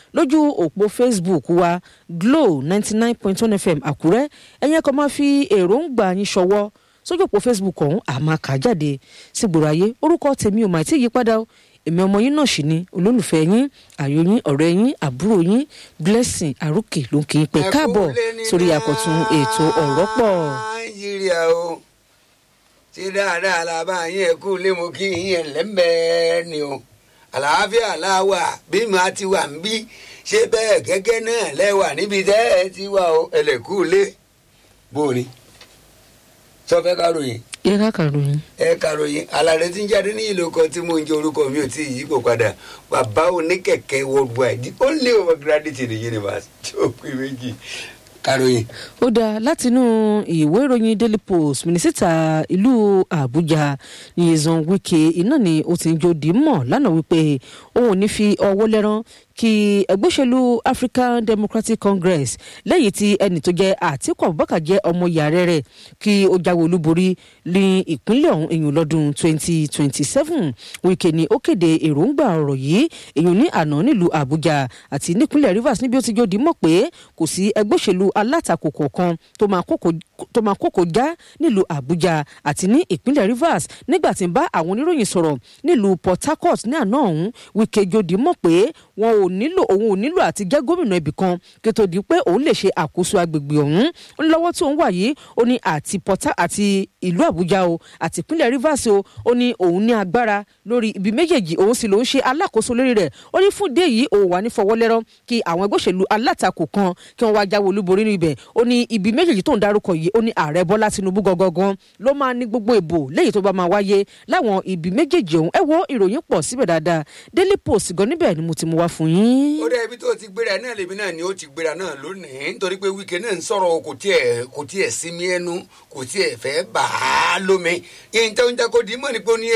lójú òpó facebook wa glo ninety nine point one fm àkúrẹ́ ẹ̀yẹn kan máa fi èròǹgbà yín ṣọwọ́ sójú òpó facebook ọ̀hún àmà kà jáde sígboro ayé orúkọ tèmi ò mà tí ì yípadà o èmi ọmọ yín náà sì ni olólùfẹ́ yín àyò yín ọ̀rẹ́ yín àbúrò yín blessing àròkè ló ń kí n pẹ́ káàbọ̀ sórí àkọ́tún ètò ọ̀rọ̀ pọ̀. nàìjíríà o ṣé dáadáa la bá yín ẹ kú lé mo kí yín ẹ lẹ́mẹ̀ẹ́ ni o àlàáfíà láwà bí màá ti wà ń bí ṣé bẹ́ẹ̀ gẹ́gẹ́ náà lẹ́wà níbi tẹ́ ẹ ti wà o ẹlẹ́kú lé bó o ní sọ fẹ́ ká ròyìn ẹ ká kàròyìn. ẹ kàròyìn alárẹ tí ń jáde ní ìlú kan tí mo ń jẹ orúkọ mi ò tí ì yípo padà bàbá oníkẹ̀kẹ́ worldwide the only overgraduate in the universe tí ó pé méjì kàròyìn. ó dáa látinú ìwé ìròyìn daily post mínísítà ìlú àbújá nyesan wike iná ni ó ti ń jó dìímọ̀ lánàá wípé òun ò ní fi ọwọ́ lẹ́rán kí ẹgbẹ́ òṣèlú african democratic congress lẹ́yìn tí ẹnì tó jẹ́ àtìkù abubakar jẹ́ ọmọ yàrá rẹ̀ kí ó jáwé olúborí ní ìpínlẹ̀ ọ̀hún èyàn lọ́dún 2027 wike ni ó kéde èròǹgbà ọ̀rọ̀ yìí èyàn ní àná nílùú àbújá àti nípínlẹ̀ rivers níbi ó ti jòdì mọ̀ pé kò sí ẹgbẹ́ òṣèlú alátakò kọ̀ọ̀kan tó máa kókò já nílùú àbújá àti ní ìpínlẹ̀ rivers nígbà tí ń bá àwọn oníròyìn sọ̀rọ̀ nílùú port harcourt ní àná ọ̀hún wike jòdì mọ̀ pé wọn ò nílò òun ò nílò àti jẹ́ gómìnà ibì kan kí tó di pé òun lè ṣe àkóso agbègbè ọ̀hún lọ́wọ́ tí òun wà yìí ó ní àti port àti ìlú àbújá o àti ìpínlẹ̀ rivers o ó ní òun ní agbára lórí ibi méjèèjì òun sì lòún ṣe alákòóso lórí rẹ̀ ó ní fún dé yìí òun wà ní fọwọ́lẹ́rọ́ kí àwọn ẹgbẹ́ òṣèlú alátakò kan kí wọ́n wá jáwé olúborí níbẹ̀ ó ní ibi méjèèjì tó ń darúkọ yìí ó ní ààrẹ bọ́lá tinubu gangan ló máa ní gbogbo ìbò lẹ́yìn tó bá máa wáyé láwọn ibi méjèèjì ọ̀hún ẹ wo ìròyìn pọ̀ síbẹ̀ dáadáa daily post gan níbẹ̀ ni mo ti mú wá fún yín ó dẹ́ ibi tó ti gbéra náà lèmi náà ni ó ti gbéra náà lónìí nítorí pé wíkẹ́ náà ń sọ̀rọ̀ kò tiẹ̀ kò tiẹ̀ sinmi ẹnu kò tiẹ̀ fẹ́ bà á lómi yín tó ń jẹ́ kó di mọ́ ni pé ó ní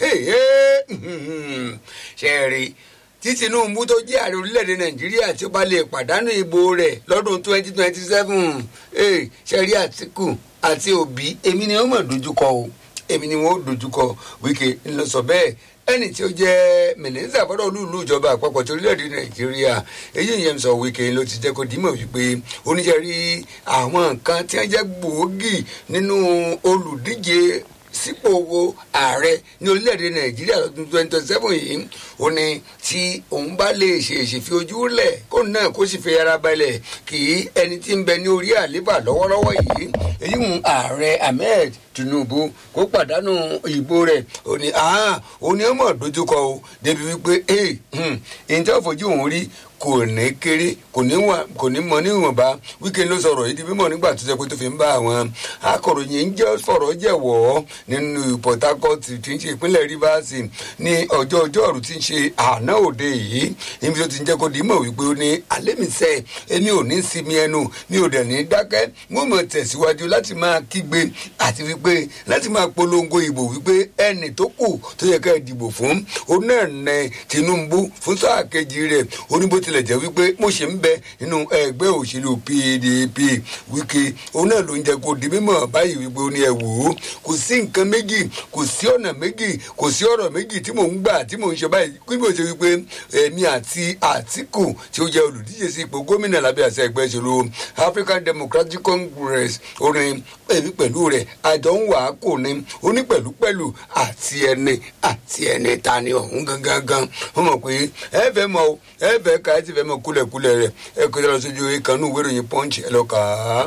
ṣe é rí tí tinubu tó jẹ́ ààrẹ orílẹ̀-èdè nàìjíríà tí ó bá lè pàdánù ìbò rẹ̀ lọ́dún twenty twenty seven ṣe rí àtìkù àti òbí èmi ni wọ́n mọ̀ dojúkọ o èmi ni wọ́n dojúkọ wíkẹ́ ńlọ sọ bẹ́ẹ̀ ẹni tí ó jẹ́ mínísítà fọ́dọ̀ olúùlú ìjọba àpapọ̀ tí orílẹ̀-èdè nàìjíríà èyí yẹn sọ wíkẹ́ ló ti jẹ́ kó dìímọ̀ wípé oníṣẹ́ rí àwọn nǹkan tí wọ́n jẹ́ gbòógì nínú olùdíje sípò wo ààrẹ ní orílẹ̀-èdè nàìjíríà lọ́dún twenty twenty seven yìí ó ní tí òun bá lè ṣèṣì fi ojú lẹ̀ kó náà kó sì fi ara balẹ̀ kí ẹni tí ń bẹ ní orí àléébà lọ́wọ́lọ́wọ́ yìí èyí ń ààrẹ ahmed tinubu kó pàdánù ìbò rẹ̀ ó ní ó ní ọmọ dojúkọ o débi wípé ẹ̀yìn tí wọ́n fojú òun rí kò ní kéré kò ní wà kò ní mọ níwọ̀nba wíkẹ́ ló sọ̀rọ̀ yìí di mímọ̀ nígbà tó ṣe pé tó fi ń bá àwọn akọ̀ròyìn ń jẹ́ fọ̀rọ̀ jẹ̀wọ́ nínú port harcourt tí ń ṣe ìpínlẹ̀ rivers ní ọjọ́ ọjọ́rú tí ń ṣe àná òde yìí níbi tó ti ń jẹ́ kó di mọ̀ wípé ó ní alẹ́mìísẹ́ èmi ò ní sinmi ẹnu mi ò dẹ̀ ní dákẹ́ wọ́n mọ̀ tẹ̀síwájú láti máa kígbe àti wípé láti máa polongo ìbò wípé ẹnì tó kù tó yẹ ká dìbò fún òun náà nẹ tinubu fún sáà kejì rẹ̀ oníbo ti tilẹ̀ jẹ́ wípé mo ṣe ń bẹ nínú ẹgbẹ́ òṣèlú pdp wíkẹ́ òun náà ló ń jẹ́ kó di mímọ̀ báyìí wípé ó ní ẹ wò ó kò sí nǹkan méjì kò sí ọ̀nà méjì kò sí ọ̀rọ̀ méjì tí mò ń gbà tí mò ń ṣe báyìí kí mo ṣe wípé èmi àti àtìkù tí ó jẹ́ olùdíje sí ipò gómìnà lábẹ́ àṣẹ ẹgbẹ́ ìṣèlú african democratic congress orin èmi pẹ̀lú rẹ̀ àjọ ń wà á kò ní oní pẹ̀lúpẹ̀lú àti ẹni àti ẹni ta ni ọ̀hún gangan gan wọ́n mọ̀ pé ẹ fẹ́ mọ ẹ fẹ́ ka ẹ ti fẹ́ mọ kúlẹ̀kúlẹ̀ rẹ̀ ẹ kọjá lọ sójú ìkànnì ìwé ìròyìn punch ẹ lọ kà á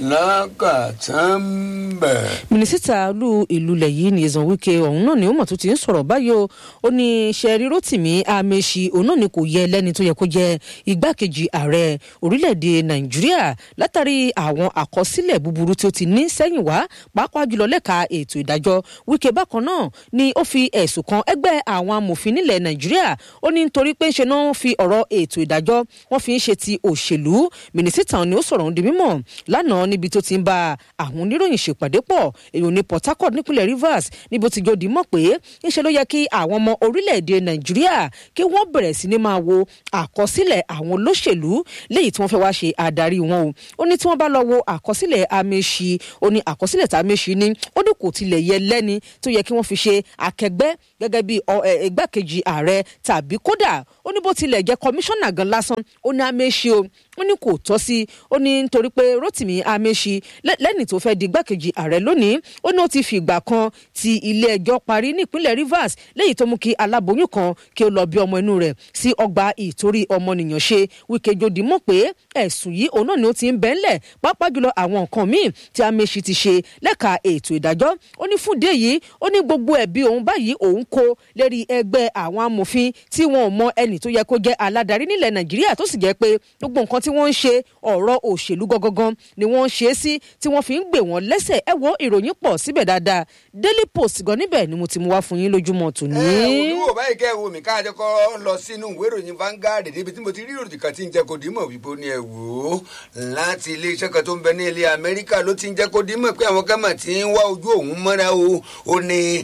lákàtàmbẹ̀. mínísítà olú ìlú ilẹ̀ yìí ní ìzàn wíkẹ́ ọ̀hún náà ni ó mọ̀ tó ti ń sọ̀rọ̀ báyìí o ó ní sẹ́ẹ̀rí rotimi amechi òun náà ni kò yẹ lẹ́ni tó yẹ kó jẹ igbákejì ààrẹ orílẹ̀-èdè nàìjíríà látàrí àwọn àkọsílẹ̀ búburú tí ó ti ní sẹ́yìn wá pàápàá jùlọ lẹ́ka ètò ìdájọ́ wíkẹ́ bákan náà ni ó fi ẹ̀sùn kan ẹgbẹ́ àwọn amòfin nílẹ̀ nàìjíríà ó ní nítorí pé ń ṣe náà fi ọ̀rọ̀ ètò ìdájọ́ wọ́n fi ń ṣe ti òṣèlú mínísítà ni ó sọ̀rọ̀ ń di mímọ̀ lánàá níbi tó ti ń bá àwọn oníròyìn ṣèpàdé pọ̀ èèyàn ní port harcourt nípínlẹ̀ rivers níbi ó ti jòdì mọ̀ pé ńṣe ló yẹ kí àwọn ọmọ orílẹ̀-èdè nàìjíríà kí wọ́n bẹ̀rẹ̀ sí ní máa wo àkọsílẹ̀ àwọn olóṣèlú léyìí tí wọ́n fẹ́ wá ṣe adarí wọn o ó ní tí wọ́n bá lọ wo àkọsílẹ̀ amèṣi ó ní àkọsílẹ̀ tá amèṣi ní ó ní kò tilẹ̀ yẹ lẹ́ni tó yẹ kí wọ́n fi ṣe akẹgbẹ́ gẹ́gẹ́ bí igbákejì ààrẹ tàbí kódà ó ní bó tilẹ̀ jẹ́ kọmíṣánná gan lásán ó ní amèṣi o ó ní kò tọ́ sí ó ní nítorí pé rotimi amèṣi lẹ́ni tó fẹ́ di igbákejì ààrẹ lónìí ó ní ó ti fìgbà kan ti ilé ẹjọ́ parí nípínlẹ̀ rivers léyìí tó mú kí aláboyún kan kí ó lọ bí ọmọ inú rẹ̀ sí ọgbà ìtorí ọmọnìyàn ṣe wíkẹ́ jòdì mọ̀ pé ẹ̀sùn yìí òun náà ni ó ti ń bẹ́ ńlẹ̀ pàápàá jùlọ àwọn nǹkan míì tí amèṣi ti ṣe lẹ́ka ètò ìdájọ́ ó ní fún dé yìí ó ní gbogbo ẹ̀bí òun báyìí òun kó lérí ẹgbẹ́ àwọn amòfin tí wọn ò mọ ẹnì tó yẹ kó jẹ́ aládarí nílẹ̀ nàìjíríà tó sì jẹ́ pé gbogbo nǹkan tí wọ́n ń ṣe ọ̀rọ̀ òṣèlú gangan ni wọ́n ń ṣe é sí tí wọ́n fi ń gbè wọ́n lẹ́sẹ̀ ẹ wo ìròyìn pọ̀ síbẹ̀ dáadáa daily post gan níbẹ̀ ni mo ti mú wá fún yín lójúmọ́ tòní. ẹ olúwo báyìí kẹ́ ẹ wo mi káàjọ kọ́ lọ sínú ìwé ìròyìn Vanguard níbi tí mo ti rí ìròyìn kan tí ń jẹ́ kó dìímọ̀ wípé ó ní ẹ wò ó láti iléeṣẹ́ kan tó ń bẹ ní ilẹ̀ Amẹ́ríkà ló ti ń jẹ́ kó dìímọ̀ pé àwọn gámà ti ń wá ojú òun mọ́ra o ó ní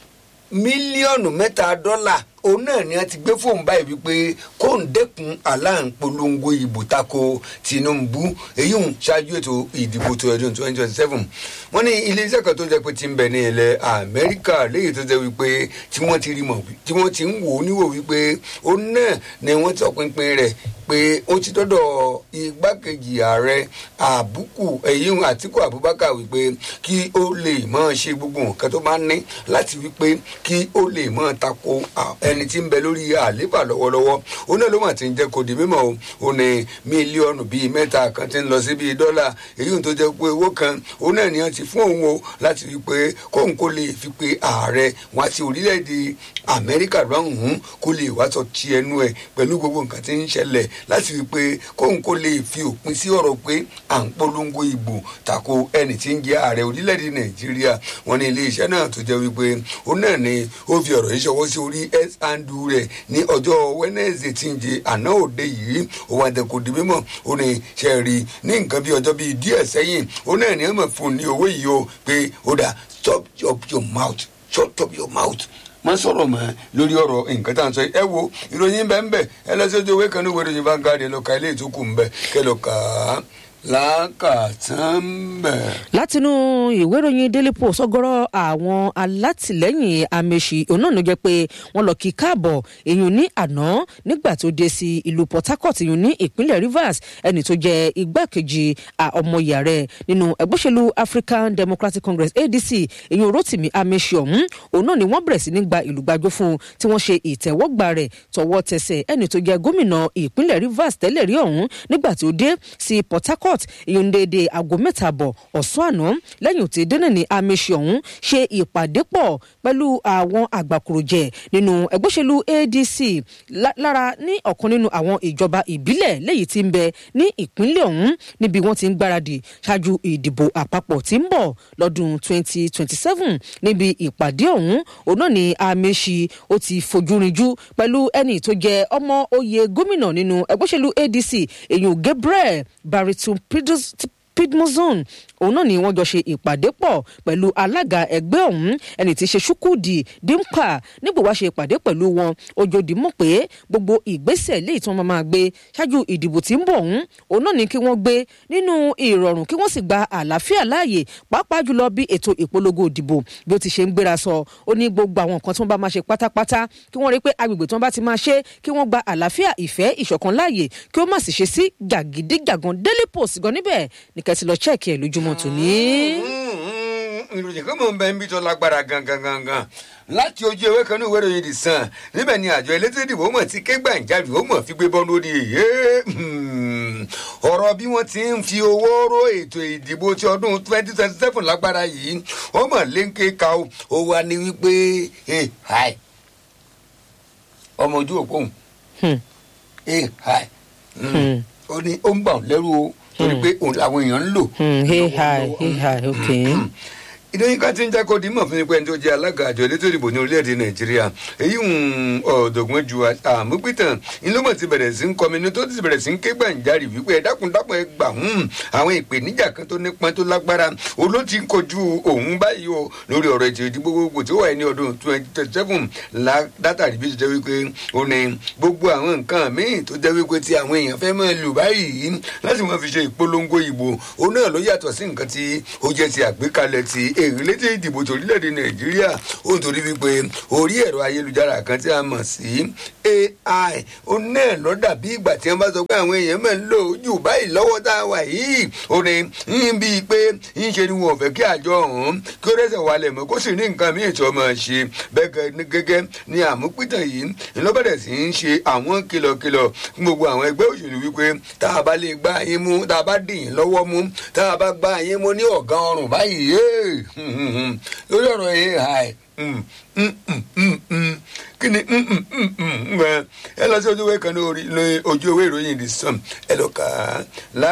mílíọ̀nù mẹ́ta dọ́là òun náà ni a ti gbé fóun báyìí wípé kó ń dẹ́kun aláǹpolongo ìbò tako Tinubu èyí ń ṣáájú ètò ìdìbò tó ọdún twenty twenty seven wọ́n ní iléeṣẹ́ kan tó jẹ́ pé ti ń bẹ ní ilẹ̀ Amẹ́ríkà léyìí tó jẹ́ wípé tí wọ́n ti rí mọ̀ tí wọ́n ti ń wò ó níwò wípé òun náà ni wọ́n ti ọpinpin rẹ̀ pé ó ti dọ́dọ̀ igbákejì ààrẹ àbúkù èyí ń Àtíkù Abubakar wípé kí ó lè máa ṣe gbogbo nǹkan tó máa ń ní láti wípé kí ó lè máa tako ẹni tí ń bẹ lórí àlééfà lọ́wọ́lọ́wọ́ ó náà ló mà ti ń jẹ́ kó di mímọ́ o ó ní mílíọ̀nù bíi mẹ́ta kan ti ń lọ sí bíi dọ́là èyí tó jẹ́ pé owó kan ó náà ní wọ́n ti fún òun o láti fi pé kóun kó lè fi pé ààrẹ wá sí orílẹ̀-èdè Amẹ́ríkà lọ́hùn-ún kó lè wá sọ ti ẹnu ẹ̀ pẹ̀lú gbogbo nǹkan tí ń ṣẹlẹ̀ láti fi pé kóun kó lè fi òpin sí ọ̀rọ̀ pé à ń polongo ìbò tako ẹni tí ń jẹ́ ààrẹ orílẹ̀-èdè Nàìjíríà wọn ní iléeṣẹ́ náà tó jẹ́ wípé ó náà ní ó fi ọ̀rọ̀ yìí ṣọwọ́ sí orí s andu rẹ̀ ní ọjọ́ Wednesday tí ń jẹ àná òde yìí ó wá dẹ kò di mímọ̀ ó ní ṣe rí ní nǹkan bí ọjọ́ bíi díẹ̀ sẹ́yìn ó náà ní ọmọ fún ní owó yìí o pé ó dà stop up your mouth shut up your mouth má sọ̀rọ̀ mọ́ lórí ọ̀rọ̀ nǹkan tá à ń sọ ẹ wo ìròyìn bẹ́ẹ̀ ń bẹ̀ ẹ lọ sí ojú ewé kan ní ìwé ìròyìn Vanguard lọ ka ilé ìtókù ń bẹ̀ kẹ lọ kà á lákàtàn bẹ̀. látinú ìwé ìròyìn daily post ọ̀gọ̀rọ̀ àwọn alátìlẹ́yìn amèṣì òun náà ló jẹ́ pé wọ́n lọ kí káàbọ̀ èyàn ní àná nígbà tó dé sí ìlú port harcourt èyàn ní ìpínlẹ̀ rivers ẹni tó jẹ́ igbákejì ọmọọyà rẹ̀ nínú ẹgbẹ́ òṣèlú african democratic congress adc èyàn rotimi amèṣì ọ̀hún òun náà ni wọ́n bẹ̀rẹ̀ sí ní gba ìlú gbàjọ fún un tí wọ́n ṣe ìtẹ́wọ́gbà rẹ̀ tọwọ́ tẹsẹ̀ ẹni tó jẹ́ gómìnà ìpínlẹ̀ rivers tẹ́lẹ̀ rí ọ̀hún nígbà tó dé sí port harcourt court ìyọ̀n déédéé aago mẹ́ta bọ̀ ọ̀sán àná lẹ́yìn tí dẹ́nà ní amẹ́sì ọ̀hún ṣe ìpàdé pọ̀ pẹ̀lú àwọn àgbàkùròjẹ nínú ẹgbẹ́ òṣèlú adc lára ní ọ̀kan nínú àwọn ìjọba ìbílẹ̀ lẹ́yìn tí ń bẹ ní ìpínlẹ̀ ọ̀hún níbi wọ́n ti ń gbáradì ṣáájú ìdìbò àpapọ̀ tí ń bọ̀ lọ́dún 2027 níbi ìpàdé ọ̀hún òun náà ní amẹ́sì ó ti fojú rinjú pẹ̀lú ẹni tó jẹ ọmọ oyè gómìnà nínú ẹgbẹ́ òṣèlú adc èyàn gabriel baritum pidmozone òun náà ni wọ́n jọ ṣe ìpàdé pọ̀ pẹ̀lú alága ẹgbẹ́ ọ̀hún ẹni tí í ṣe ṣukudi dimka nígbà wá ṣe ìpàdé pẹ̀lú wọn ojòdì mọ̀ pé gbogbo ìgbésẹ̀ léyìí tí wọ́n máa gbé ṣáájú ìdìbò tí ń bọ̀ ọ̀hún òun náà ni kí wọ́n gbé nínú ìrọ̀rùn kí wọ́n sì gba àlàáfíà láàyè pàápàá jùlọ bí ètò ìpolongo ìdìbò bí ó ti ṣe ń gbéra sọ ó ní gbogbo àwọn nǹkan tí wọ́n bá máa ṣe pátápátá kí wọ́n rí pé agbègbè tí wọ́n bá ti máa ṣe kí wọ́n gba àlàáfíà ìfẹ́ ìṣọ̀kan láàyè kí ó má sì ṣe sí jàgídíjàgan daily post gan níbẹ̀ ní kẹ́sì lọ chẹ́ẹ̀kì ẹ̀ lójúmọ́ tòní. ìròyìn kan mọ̀ ń bẹ ń bí tó lágbára gangan gangan láti ojú ewé kan ní ìwé ìròyìn The Sun níbẹ̀ ni àjọ elétò ìdìbò mọ̀ tí kégbàǹjarì ó mọ̀ fi gbé bọ́ lórí èyí ọ̀rọ̀ bí wọ́n ti ń fi owó ró ètò ìdìbò ti ọdún twenty twenty seven lágbára yìí ó mọ̀ léńké ka ó ó wá ní wípé ọmọ ojú òpó òun ó ní ó ń bà ọ́ lẹ́rù o torí pé òun làwọn èèyàn ń lò. hey hi hey hi okay. ìdóyin ká ti ń jákò dímọ̀ fún ipẹ́ tó jẹ́ alága àjọ elétò ìdìbò ní orílẹ̀-èdè nàìjíríà èyí ń ọ̀dọ̀gbọ́n ju àmúpìtàn ìlúmọ̀ ti bẹ̀rẹ̀ sí ń kọminú tó ti bẹ̀rẹ̀ sí ń ké gbàǹjarì wípé ẹ dákun dákun ẹ gbà hún àwọn ìpèníjà kan tó nípọn tó lágbára oló ti ń kojú òun báyìí o lórí ọ̀rọ̀ ètò ìdìbò gbogbo tí ó wà ní ọdún twenty twenty seven látàrí bí ó ti jẹ́ wípé ó ní gbogbo àwọn nǹkan míì tó jẹ́ wípé tí àwọn èèyàn fẹ́ máa lù báyìí láti máa fi ṣe ìpolongo ìbò òun náà ló yàtọ̀ sí nǹkan tí ó jẹ́ ti àgbékalẹ̀ ti èrè létí ìdìbò torílẹ̀-èdè nàìjíríà ó ń torí wípé orí ẹ̀rọ ayélujára kan tí a mọ̀ sí ai ó náà lọ dàbí ìgbà tí wọ́n bá sọ pé àwọn èèyàn máa ń lò ó jù báyìí lọ́wọ́ tá a wà yìí ó ní ń bíi pé ń ṣe ni wọn ò fẹ́ kí àjọ ọ̀hún kí ó rẹ́sẹ̀ wálẹ̀ mọ́ kó sì ní nǹkan míì tí wọ́n máa ṣe bẹ́ẹ̀ gẹ́gẹ́ ni àmúpìtàn yìí ńlọ́bẹ̀rẹ̀ sí ń ṣe àwọn kìlọ̀kìlọ̀ fún gbogbo àwọn ẹgbẹ́ òṣèlú wípé tá a bá lè gbá yín mú tá a bá dì yín lọ́wọ́ mú tá a bá gbá yín mú ní ọ̀gá ọrùn báyìí lórí ọ̀rọ̀ ai kí ni ẹ lọ sí ojú ìwé kan ní ojú ìwé ìròyìn the sun ẹ lọ kà á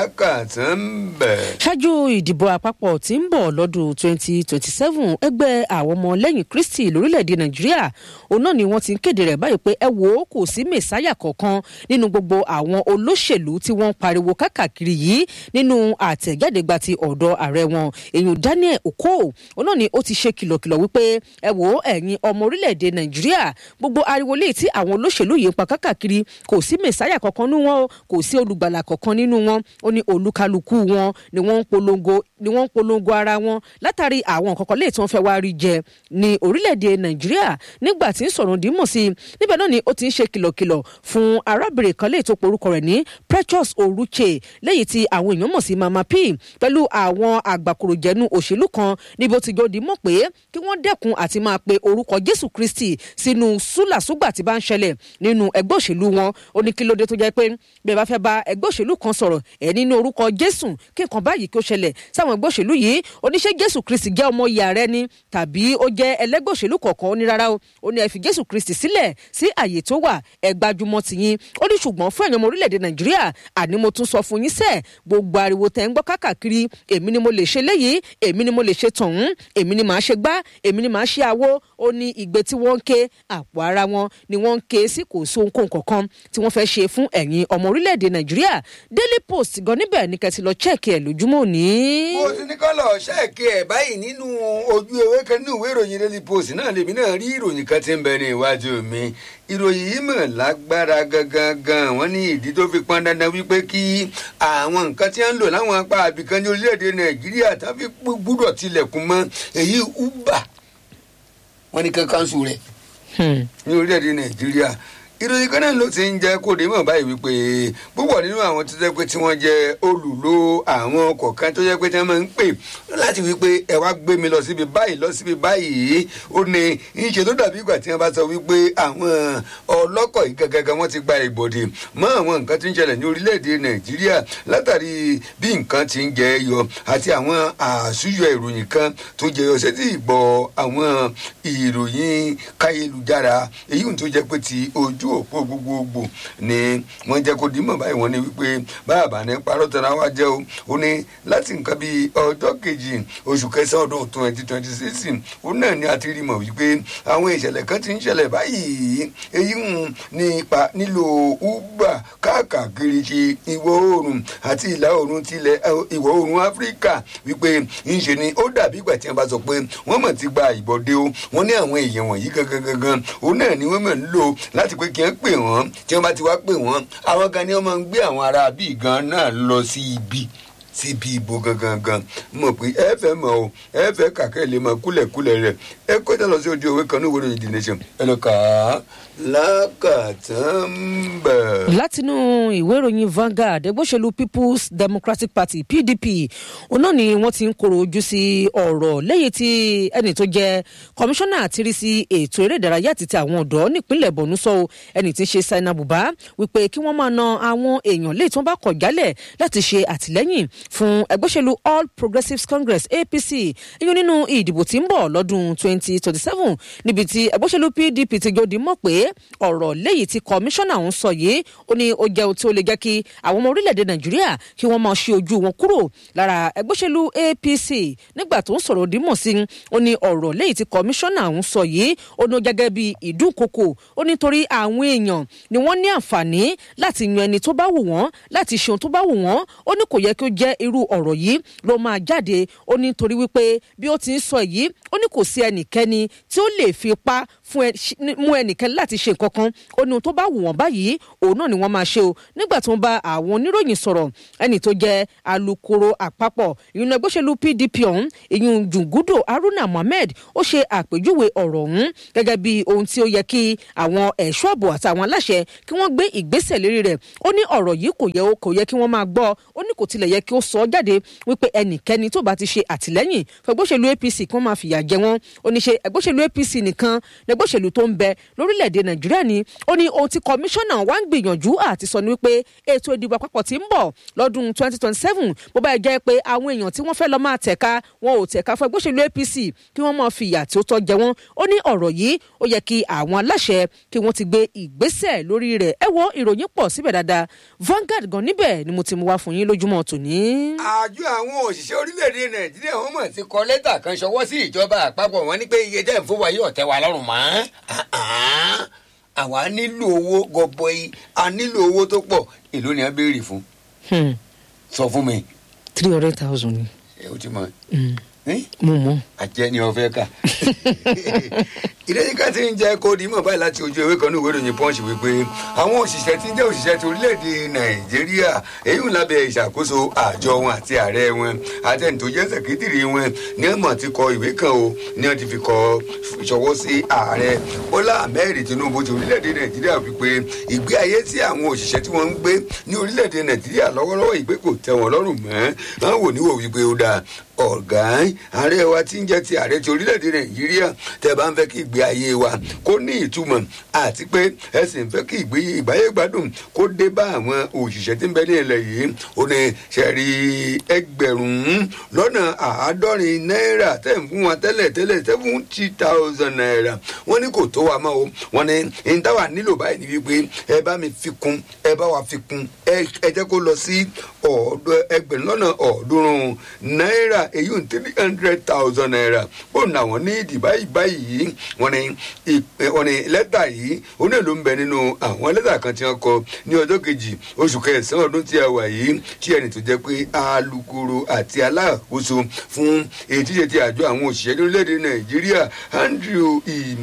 lákàtàn bẹ̀. ṣáájú ìdìbò àpapọ̀ tí ń bọ̀ lọ́dún 2027 ẹgbẹ́ àwọn ọmọ lẹ́yìn kristi lórílẹ̀‐èdè nàìjíríà òun náà ni wọ́n ti ń kéde rẹ̀ báyìí pé ẹ wò ó kò sí mẹ̀sáyà kankan nínú gbogbo àwọn olóṣèlú tí wọ́n ń pariwo kákàkiri yìí nínú àtẹ̀jáde gba ti ọ̀dọ̀ ààrẹ wọn èyàn daniel oko òun náà ni ó ti ṣe kìlọ̀kìlọ̀ wípé ẹ wò ó ẹ̀yin ọmọ orílẹ̀‐èdè nàìjíríà gbogbo ariwo léyìí tí àwọn olóṣèlú yìí ń pa kákàkiri kò sí mẹ̀sáyà kankan nínú wọn kò sí olùgbàlà kankan nínú wọn ó ní olúkálukú wọn ni wọ́n ń polongo ni wọ́n ń polongo ara wọn látàrí àwọn nǹkan kan léyìí tí wọ́n fẹ́ wá rí jẹ ní orílẹ̀-èdè nàìjíríà nígbà tí ń sọ̀rọ̀ dímọ̀ sí i níbẹ̀ náà ni ó ti ń ṣe kìlọ̀kìlọ̀ fún arábìnrin kan léyìí tó porúkọ rẹ̀ ní precious oruche léyìí tí àwọn èèyàn mọ̀ sí mama p pẹ̀lú àwọn àgbàkòròjẹ̀nu òṣèlú kan níbi ó ti jọ dímọ̀ pé kí wọ́n dẹ́kun àti máa pe orúkọ jésù kristi sínú súlàsúgbà tí bá ń ṣẹlẹ̀ nínú ẹgbẹ́ òṣèlú wọn ó ní kí ló dé tó jẹ́ pé bí ẹ bá fẹ́ bá ẹgbẹ́ òṣèlú kan sọ̀rọ̀ ẹ̀ nínú orúkọ jésù kí nǹkan báyìí kí ó ṣẹlẹ̀ sáwọn ẹgbẹ́ òṣèlú yìí oníṣẹ́ jésù kristi jẹ́ ọmọ ìyá rẹ ni tàbí ó jẹ́ ẹlẹ́gbẹ́ òṣèlú kọ̀ọ̀kan ó ní rárá o ó ní ẹ fi jésù kristi sílẹ̀ sí àyè tó wà ẹ gbajúmọ̀ tìyín ó ní ṣùgbọ́n fún ẹ̀yàn ọmọ orílẹ̀-èdè nàìjíríà àní mo tún sọ fún yín sẹ́ẹ̀ gbogbo ariwo tẹ̀ ń gbọ́ káàkiri èmi ni mo lè ṣe léyìí èmi ni mo lè ṣe tọ̀hún èmi ni màá ṣe gbá èmi ni màá ṣe àwo ó ní ìgbé tí wọ́n ń ké àpò ara wọn ni wọ́n ń ké sí kò sí ohunkóhun kankan tí wọ́n fẹ́ ṣe fún ẹ̀yin ọmọ orílẹ̀-èdè nàìjíríà daily post gan níbẹ̀ ní kẹ́tì lọ chẹ́ẹ̀kì ẹ̀ lójúmọ́ òní. mo ti ní kọ́lọ̀ ṣẹ́ẹ̀kì ẹ̀ báyìí nínú ojú ewé kan nínú ìwé ìròyìn daily post náà lèmi náà rí ìròyìn kan tí ń bẹ ní iwájú mi ìròyìn yìí mọ̀ lágbára gangan gan wọ́n ní ìdí tó fi pọn dandan wípé kí àwọn nǹkan tí wọ́n ń lò láwọn apá àbìkan ní orílẹ̀-èdè nàìjíríà tàbí gbúdọ̀ tilẹ̀kùn mọ́ èyí uber wọ́n ní kankan sùn rẹ̀ ní orílẹ̀-èdè nàìjíríà ìròyìn kan náà ló ti ń jẹ́ kó dé mọ̀ báyìí wípé púpọ̀ nínú àwọn tó jẹ́ pé tí wọ́n jẹ́ olùlò àwọn ọkọ̀ kan tó jẹ́ pé tí wọ́n máa ń pè láti wípé ẹ wá gbé mi lọ síbi báyìí lọ síbi báyìí ó ní ìṣe tó dàbí ìgbà tí wọ́n bá sọ wípé àwọn ọlọ́kọ̀ yìí gangan wọ́n ti gba ìbòdì mọ́ àwọn nǹkan tí ń ṣẹlẹ̀ ní orílẹ̀-èdè nàìjíríà látàrí bí nǹkan ti ń jẹ yọ àti àwọn àṣùyọ ìròyìn kan tó jẹyọ sétí ìgbọ́ àwọn ìròyìn káyélujára èyí tó jẹ́ pé ti ojú ojú òpó gbogbogbò ni wọ́n jẹ́ kó dímọ̀ báyìí wọ́n ní wípé báàbà ní parọ́ tẹ̀ra wá jẹ́ o ó ní láti nǹkan bíi ọjọ́ kejì oṣù kẹsàn-án ọdún twenty twenty six ó náà ní àti rí mọ̀ wípé àwọn ìṣẹ̀lẹ̀ kan ti ń ṣẹlẹ̀ báyìí èyí ń nípa nílò uber káàkiri ṣe ìwọ̀ oòrùn àti ìlà oòrùn tilẹ̀ ìwọ̀ oòrùn áfíríkà wípé ńṣe ni ó dàbí ìgbà tí wọ́n bá sọ pé wọ́n mọ̀ ti gba ìbọ̀dé o wọ́n ní àwọn èèyàn wọ̀nyí gangan gangan òun náà ni wọ́n mọ̀ ń lò láti pé kí wọ́n pè wọ́n tí wọ́n bá ti wá pè wọ́n àwọn kan ni wọ́n máa ń gbé àwọn ará bíi gan náà lọ sí ibi síbi ìbò gangan gan mọ̀ pé ẹ fẹ́ mọ̀ o ẹ fẹ́ kàkẹ́ lè mọ kúlẹ̀kúlẹ̀ rẹ̀ ẹ kọjá lọ sí ojú òwe kan ní ìwé ìdí nation ẹ lọ kà á lákàtàn bẹ̀. látinú ìwé ìròyìn Vanguard ẹgbẹ́ òṣèlú People's Democratic Party PDP òun náà ni wọ́n ti ń koro ojú sí ọ̀rọ̀ lẹ́yìn tí ẹni tó jẹ́ kọmíṣánná àtìrí sí ètò eré ìdárayá àti ti àwọn ọ̀dọ́ nípínlẹ̀ Borno sọ ẹni tí ń ṣe Saina Buba wípé kí wọ́n máa na àwọn èèyàn léyìí tí wọ́n bá kọ̀ jálẹ̀ láti ṣe àtìlẹ́yìn fún ẹgbẹ́ òṣèlú All Progressives Congress APC iyún nínú ìdìbò tí ń bọ̀ lọ́dún 2027 níbi tí ẹgbẹ́ òṣèlú PDP ti jòdì mọ̀ pé ọ̀rọ̀ léyìí tí kọmíṣánná ọ̀hún sọ yìí ó ní ó jẹ́ ohun tí ó lè jẹ́ kí àwọn ọmọ orílẹ̀-èdè nàìjíríà kí wọ́n máa ṣe ojú wọn kúrò lára ẹgbẹ́ òṣèlú apc nígbà tó ń sọ̀rọ̀ dímọ̀ sí i ó ní ọ̀rọ̀ léyìí tí kọmíṣánná ọ̀hún sọ yìí ó ní ó gẹ́gẹ́ bí ìdúnkokò ó nítorí àwọn èèyàn ni wọ́n ní àǹfààní láti yan ẹni tó bá wù wọ́n láti ṣe ohun tó bá wù wọ́n ó ní kò yẹ kí ó jẹ́ irú ọ̀rọ̀ yìí ló máa jáde ó ní torí wípé bí ó ti ń sọ yìí ó ní kò sí ẹnikẹ́ni tí ó lè fi ipá fún ẹ mú ẹnikẹ́ni láti ṣe nǹkan kan ó ní ohun tó bá wù wọ́n báyìí òun náà ni wọ́n máa ṣe o nígbà tó ń bá àwọn oníròyìn sọ̀rọ̀ ẹni tó jẹ́ alukoro àpapọ̀ ìyún ẹgbẹ́ òṣèlú pdp ọ̀hún ìyún jùngúdò haruna mohammed ó ṣe àpèjúwe ọ̀rọ̀ ọ̀hún gẹ́gẹ́ bí ohun tí ó yẹ kí àwọn ẹ̀ṣọ́ ààbò àtàwọn aláṣẹ kí wọ́n gbé ìgbésẹ̀ lérí rẹ̀ ó ní ọ̀rọ̀ yìí kò yẹ kò yẹ kí wọ́n máa gbọ́ ó ní kò tilẹ̀ yẹ kí ó sọ jáde wípé ẹnikẹ́ni tó bá ti ṣe àtìlẹ́yìn fún ẹgbẹ́ òṣèlú apc kí wọ́n máa fìyà jẹ wọ́n ó ní ṣe ẹgbẹ́ òṣèlú apc nìkan lẹgbẹ́ òṣèlú tó ń bẹ lórílẹ̀‐èdè nàìjíríà ni ó ní ohun tí kọmíṣánná wa ń gbìyànjú àti sọ ni wípé ètò ìdìbò àpapọ̀ tí ń bọ̀ lọ́dún 2027 bó bá jẹ́ pé àwọn èèyàn tí wọ́n fẹ́ lọ máa tẹ̀ka wọn ò tẹ̀ka fún ẹgbẹ́ òṣèlú apc kí wọ́n máa fìyà tí ó tọ́ jẹ wọ́n ó ní ọ̀rọ̀ yìí ó yẹ kí àwọn aláṣẹ kí wọ́n ti gbé ìgbésẹ̀ lórí rẹ̀ ẹ wo ìròyìn pọ̀ síbẹ̀ dáadáa Vanguard gan níbẹ̀ ni mo ti mú wá fún yín lójúmọ́ tòní. àjọ àwọn òṣìṣẹ́ orílẹ̀-èdè nàìjíríà wọ́n mọ̀ ti kọ lẹ́tà kan ṣọwọ́ sí ìjọba àpapọ̀ wọn ní pé iye tẹ́ ń fún wa yóò tẹ́ wa lọ́rùn mọ́ àwa nílò owó gọbọi a nílò owó tó pọ̀ èló ni a béèrè fún sọ fún mi. three hundred thousand ni. ẹ o ti mọ. mo mọ. àjẹ ni o fẹ́ kà ìdẹ́yìnká ti ń jẹ́ kó di mọ̀ báyìí láti ojú ewé kan ní ìwé ìròyìn punch wípé àwọn òṣìṣẹ́ tí ń jẹ́ òṣìṣẹ́ ti orílẹ̀-èdè nàìjíríà èyí ń lábẹ́ ìṣàkóso àjọ wọn àti ààrẹ wọn àtẹni tó jẹ́ sẹ̀kítìrì wọn ní ọmọ ti kọ ìwé kan o ní wọ́n ti fi kọ ìṣọwọ́ sí ààrẹ bọ́lá ahmed tinubu ti orílẹ̀-èdè nàìjíríà wípé ìgbé ayé tí àwọn òṣìṣẹ́ tí wọ́n ń gbé ní orílẹ̀-èdè nàìjíríà lọ́wọ́lọ́wọ́ ìgbé kò tẹ́ wọn lọ́rùn mọ́ wọn wò níwò wípé ó dáa ọ̀gá ààrẹ wa tí ń jẹ́ ti ààrẹ ti orílẹ̀-èdè nàìjíríà tẹ́ bá ń fẹ́ kí ìgbé ayé wa kó ní ìtumọ̀ àti pé ẹ sì ń fẹ́ kí ìgbáyé gbádùn kó dé bá àwọn òṣìṣẹ́ tí ń bẹ ní ilẹ̀ yìí ó ní sẹ́rí ẹgbẹ̀rún lọ́nà àádọ́rin náírà tẹ̀ ń fún wa tẹ́lẹ̀ tẹ́lẹ̀ seventy thousand naira wọ́n ní kò tó wa mọ́ o wọ́n ní ìdáwà nílò báyìí ní wípé ẹ bá mi fi kún ẹ bá wa fi kún ẹ jẹ́ kó lọ sí ẹgbẹ̀rún lọ́nà ọ̀ọ́dúnrún náírà èyí ń three hundred thousand naira ó nà wọ́n ní ìdí báyìí báyìí wọ́n ní wọ́n ní lẹ́tà yìí òun náà ló ń bẹ nínú àwọn lẹ́tà kan tí wọ́n kọ ní ọjọ́ kejì oṣù kẹsàn-án ọdún tí a wà yìí tí ẹni tó jẹ́ pé alukoro àti aláàkóso fún ètí ṣe ti àjọ àwọn òṣìṣẹ́ ní orílẹ̀-èdè nàìjíríà andrew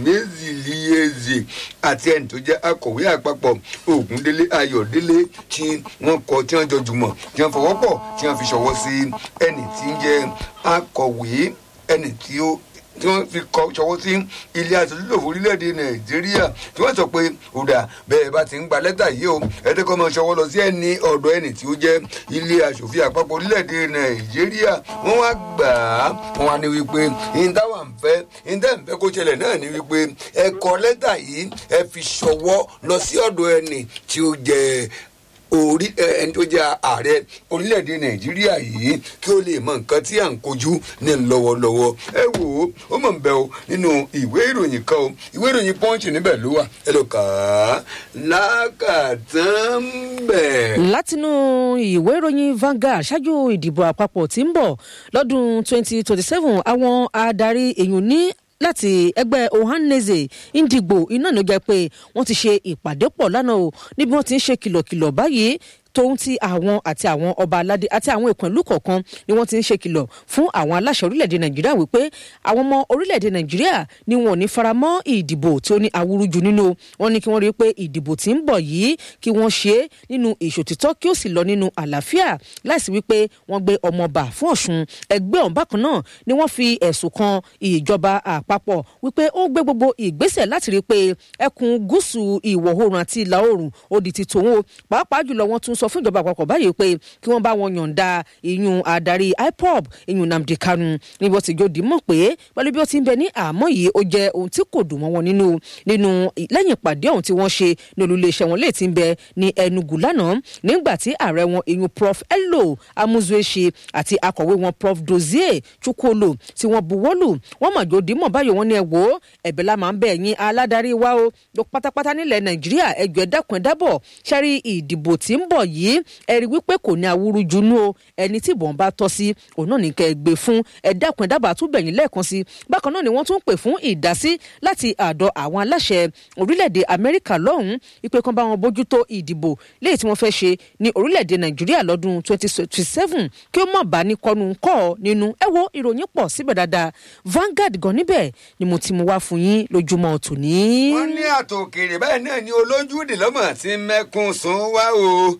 imezilieze àti ẹni tó jẹ́ akọ̀wé àpapọ̀ ògúndélé ayọ̀délé tí wọ́n kọ tí wọ́n jọ jùmọ̀ tí wọ́n fọwọ́ pọ̀ tí wọ́n fi ṣọwọ́ sí ẹni tí ń jẹ́ akọ̀wé ẹni tí ó tí wọ́n fi kọ ṣọwọ́ sí ilé aṣojúlò orílẹ̀-èdè nàìjíríà tí wọ́n sọ pé ọ̀dà bẹ́ẹ̀ bá ti ń gba lẹ́tà yìí o ẹ̀ẹ́dẹ́kọ́ máa ṣọwọ́ lọ sí ẹni ọ̀dọ̀ ẹni tí ó jẹ́ ilé aṣòfin àpapọ̀ orílẹ̀-èdè nàìjíríà wọ́n wá gbà á wọ́n wá ní wípé ìdáwà ń fẹ́ ìdá ń fẹ́ kó ṣẹlẹ̀ náà ní wípé ẹ kọ lẹ́tà yìí ẹ fi ṣọwọ́ lọ sí ọ̀dọ̀ ẹni tí ó jẹ́ orí ẹni tó jẹ́ ààrẹ orílẹ̀-èdè nàìjíríà yìí kí ó lè mọ nǹkan tí à ń kojú ní lọ́wọ́lọ́wọ́ ẹ wò ó ó mọ̀ ń bẹ o nínú ìwé ìròyìn kan o ìwé ìròyìn punch níbẹ̀ ló wà ẹ lọ kà á lákàtàn bẹ̀. látinú ìwé ìròyìn Vanguard ṣáájú ìdìbò àpapọ̀ tí ń bọ̀ lọ́dún 2027 àwọn adarí èèyàn ní láti ẹgbẹ́ Ohanaeze Ndigbo iná ló jẹ́ pé wọ́n ti ṣe ìpàdé pọ̀ lánàá o níbi wọ́n ti ń ṣe kìlọ̀kìlọ̀ báyìí tóun ti àwọn àti àwọn ọba aládé àti àwọn ìpínlẹ̀ kọ̀ọ̀kan ni wọ́n ti ń ṣe kìlọ̀ fún àwọn aláṣẹ orílẹ̀-èdè nàìjíríà wípé àwọn ọmọ orílẹ̀-èdè nàìjíríà ni wọn ò ní faramọ́ ìdìbò tí ó ní awúrúju nínú wọn ní kí wọ́n rí i pé ìdìbò tí ń bọ̀ yìí kí wọ́n ṣe é nínú ìṣòtítọ́ kí ó sì lọ nínú àlàáfíà láìsí wípé wọ́n gbé ọmọọba fún ọ̀ṣun ẹgbẹ́ ọ̀hún bákan náà ni wọ́n fi ẹ̀sùn kan ìjọba àpapọ̀ wípé ó gbé gbogbo ìgbésẹ̀ láti rí i pé ẹkùn gúúsù ìwọ̀ oòrùn àti ìlà oòrùn ó di ti tòun o pàápàá jùlọ wọ́n tún sọ sọ fún ìjọba àpapọ̀ báyìí pé kí wọ́n bá wọn yọ̀ǹda ìyún adarí ipob ìyún Nnamdi Kanu ní bó ti jòdì mọ̀ pé pẹ̀lú bí ó ti ń bẹ ní àmọ́ yìí ó jẹ́ ohun tí kò dùn mọ́ wọn nínú nínú lẹ́yìn ìpàdé ọ̀hún tí wọ́n ṣe ní olùléeṣẹ́ wọn lè ti ń bẹ ní Enugu lánàá nígbà tí ààrẹ wọn ìyún Prof Elo Amuzueshi àti akọ̀wé wọn Prof Dozie Chukwolo tí wọ́n buwọ́lù wọ́n mọ̀ jòdì mọ̀ báyìí wọ́n ní ẹ wò ó ẹ̀bẹ̀ la máa ń bẹ̀ yín aládarí wa o ló pátápátá nílẹ̀ Nàìjíríà ẹjọ́ ẹ dákun ẹ dábọ̀ ṣẹ́rí ìdìbò tí ń bọ̀ yìí ẹ rí wípé kò ní awúrúju nú o ẹni tí ìbọn bá tọ́ sí òun náà ní kẹ́ ẹ gbé fún ẹ dákun ẹ dábàá tún bẹ̀yìn lẹ́ẹ̀kan sí bákan náà ni wọ́n tún pè fún ìdásí láti àdọ̀ àwọn aláṣẹ orílẹ̀-èdè Amẹ́ríkà lọ́hùn-ún ìpè kan bá wọn bójútó ìdìbò léyìí tí wọ́n fẹ́ ṣe ní orílẹ̀-èdè Nàìjíríà lọ́dún 2027 kí ó mọ̀ bá ní kọnu kọ́ nínú ẹ wo ìròyìn pọ̀ síbẹ̀ dáadáa Vanguard gan níbẹ̀ ni mo ti mú wá fún yín lójúmọ́ tòní. wọ́n ní àtòkèrè báyìí náà ni olójúde lọ́mọ tí mẹ́kún sún wá o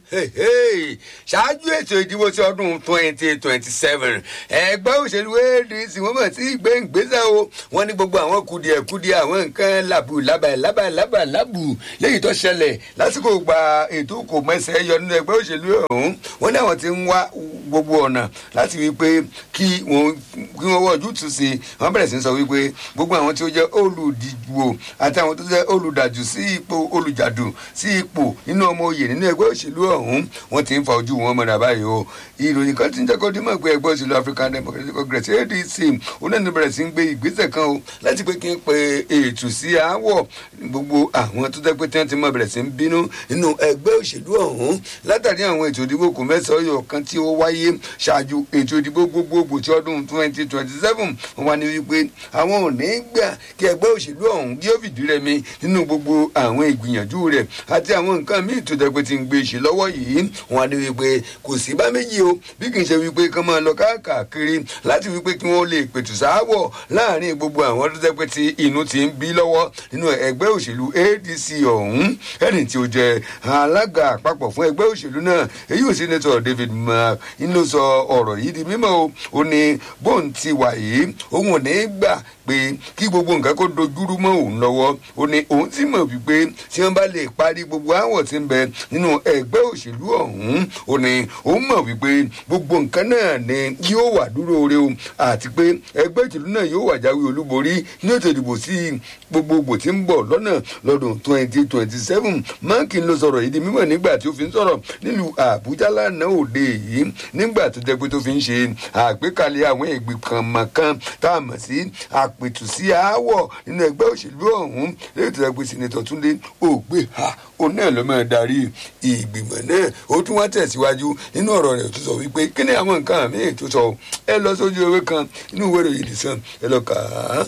ṣáájú ètò ìdìbò ti ọdún twenty twenty seven ẹgbẹ́ òṣèlú ADC wọ́n mọ̀ sí gbẹ̀ngbẹ́sẹ̀ o wọ́n ní gbogbo àwọn kùdìẹ̀kùdìẹ̀ àwọn nǹkan làbù lábà lábà lábà lábù léyìí tó ṣẹlẹ̀ lásìkò gba ètò kò mẹ́sẹ̀ yọ nínú ẹgbẹ́ òṣèlú ọ̀hún wọ́n ní àwọn ti ń wá gbogbo ọ̀nà láti wí pé kí wọ́n kí wọ́n wọ́jú tù sí wọ́n bẹ̀rẹ̀ sí sọ wípé gbogbo àwọn tí ó jẹ́ olùdìbò àti àwọn tó jẹ́ olùdàjù sí ipò olùjàdù sí ipò nínú ọmọ oyè nínú ẹgbẹ́ òṣèlú ọ̀hún wọ́n ti ń fa ojú wọn mọ́ra báyìí o ìròyìn kan ti ń jẹ́ kó dín mọ̀ pé ẹgbẹ́ òṣèlú African Democratic Congress ADC onáni bẹ̀rẹ̀ sí ń gbé ìgbésẹ̀ kan o láti pé kí n pe ètò sí aáwọ̀ gbogbo àwọn tó jẹ́ pé tí wọ́n ti mọ̀ bẹ̀rẹ̀ sí ń bínú nínú ẹgbẹ́ òṣèlú ọ̀hún látàrí àwọn ètò ìdìbò kò mẹ́sàn-án yọ̀ kan tí ó wáyé ṣáájú ètò ìdìbò gbogbogbò ti ọdún twenty twenty seven wọ́n wá ní wípé àwọn ò ní gbà kí ẹgbẹ́ òṣèlú ọ̀hún kí ó fìdí rẹmi nínú gbogbo àwọn ìgbìyànjú rẹ̀ àti àwọn nǹkan míì tó jẹ́ pé ti ń gbé ṣe lọ́wọ́ yìí wọ́n á ní wípé kò sí bá méjì o bí kì í ṣe wípé kán máa lọ káàkiri láti wípé kí wọ́n lè pètù sááwọ̀ láàrin gbogbo àwọn tó jẹ́ pé ti inú ti ń bí lọ́wọ́ nínú ẹgbẹ́ òṣèlú ADC ọ̀hún ẹni tí ó jẹ́ alága àpapọ̀ fún ẹgbẹ́ òṣèlú náà èyí ò sẹ́nẹ́tọ̀ David Mark inú sọ ọ̀rọ̀ yìí di mímọ́ o ó ní bóun ti wà yìí òun ò ní gbà pé kí gbogbo nǹkan kó dojúrú mọ́ òun lọ́wọ́ ó ní òun sì mọ̀ wípé tí wọ́n bá lè parí gbogbo àwọ̀ tí ń bẹ nínú ẹgbẹ́ òṣèlú ọ̀hún ó ní òun mọ̀ wípé gbogbo nǹkan náà ni yóò wà dúró re o àti pé ẹgbẹ́ òṣèlú náà yóò wà jáwé olúborí ní ètò ìdìbò sí gbogbogbò tí ń bọ̀ lọ́nà lọ́dún twenty twenty seven máàkì ló sọ̀rọ̀ yìí di mímọ̀ nígbà tí ó fi ń sọ̀rọ̀ nílùú àbújá lánàá òde yìí nígbà tó jẹ́ pé tó fi ń ṣe àgbékalẹ̀ àwọn ìgbìmọ̀ kan tá a mọ̀ sí àpètù sí aáwọ̀ nínú ẹgbẹ́ òṣèlú ọ̀hún lẹ́yìn tó jẹ́ pé sinetọ̀ túnde ògbé ha òun náà ló máa darí ìgbìmọ̀ náà ó tún wá tẹ̀síwájú nínú ọ̀rọ̀ rẹ̀ tó sọ wípé kí ni àwọn nǹkan míì tó sọ ẹ lọ sójú ewé kan inú ìwé ìròyìn ìdìsàn ẹ lọ kà á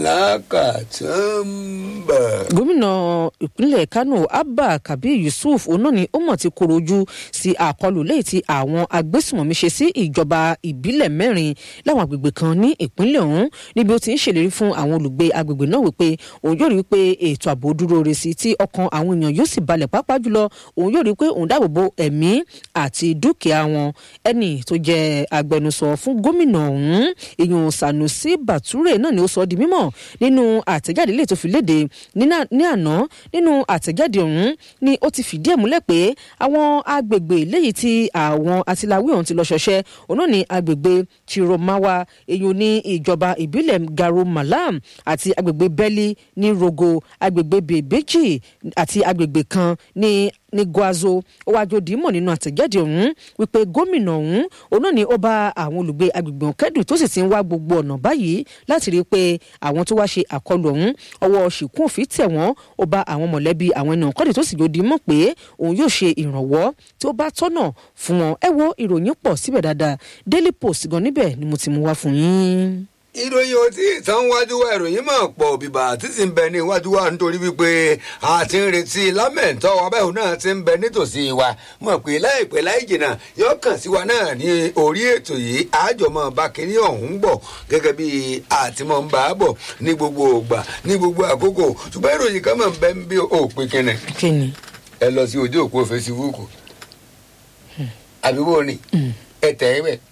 lákàtúmbà. gómìnà ìpínlẹ̀ kánò abba kabir yusuf òun ni ó mọ̀ ti koro ojú sí àkọlù lẹ́yìn tí àwọn agbésùmọ̀mí ṣe sí ìjọba ìbílẹ̀ mẹ́rin láwọn agbègbè kan ní ìpínlẹ̀ ọ̀hún níbi ó ti ń ṣèlérí fún àwọn olùgbé agbègbè náà wípé òun yóò rí i pé ètò ààbò dúró re sí tí ọkàn àwọn èèyàn yóò sì balẹ̀ pàápàá jùlọ òun yóò rí i pé òun dáàbò bo ẹ̀mí àti dúkìá wọn ẹni tó jẹ́ agbẹnusọ fún gómìnà ọ̀hún èèyàn sanusi bature náà ni ó sọ di mímọ̀ nínú àtẹ̀jáde ilé tó fi léde ní àná nínú àtẹ̀jáde ọ̀hún ni ó ti fìdí ẹ̀ múlẹ̀ pé àwọn agbègbè léyìí tí àwọn atiláwí ọ̀hún ti lọ ṣọṣẹ́ òun náà ní agbègbè chiromawa èyàn ní ìjọba ìbílẹ̀ garo malam àti agbègbè bẹ́lí ní rogo agbègbè bèbèjì àti agbègbè kan ní ní guazo ó wáá jòdì mọ̀ nínú àtẹ̀jáde ọ̀hún wípé gómìnà ọ̀hún òun náà ni ó bá àwọn olùgbé agbègbè ọ̀hún kẹ́dùn tó sì ti ń wá gbogbo ọ̀nà báyìí láti rí i pé àwọn tó wá ṣe àkọlù ọ̀hún ọwọ́ ṣìkún òfin tẹ̀ wọ́n ó bá àwọn mọ̀lẹ́bí àwọn ènìyàn kọ́dì tó sì jòdì mọ̀ pé òun yóò ṣe ìrànwọ́ tí ó bá tọ́nà fún wọn ẹ wo ìròyìn pọ̀ síbẹ̀ dáadáa daily post gan níbẹ̀ ni mo ti mú wá fún yín ìròyìn ò tí ì tán wájú wa ìròyìn máa pọ̀ bíbà títí ń bẹ ní iwájú wa nítorí wípé a ti ń retí lámẹ̀ntọ́ abẹ́hùn náà ti ń bẹ nítòsí wa mọ̀ pé láìpẹ́ láì jìnnà yóò kàn sí wa náà ní orí ètò yìí àjọmọ́ bá kínní ọ̀hún bọ̀ gẹ́gẹ́ bí àtìmọ̀ ń bá a bọ̀ ní gbogbo ògbà ní gbogbo àkókò ṣùgbọ́n ìròyìn kan máa ń bẹ ń bí òpin kẹnẹ. kíni. ẹ lọ sí ojú òpó fesibúùkù àbí wo ni ẹ tẹ̀ ẹ́ bẹ́ẹ̀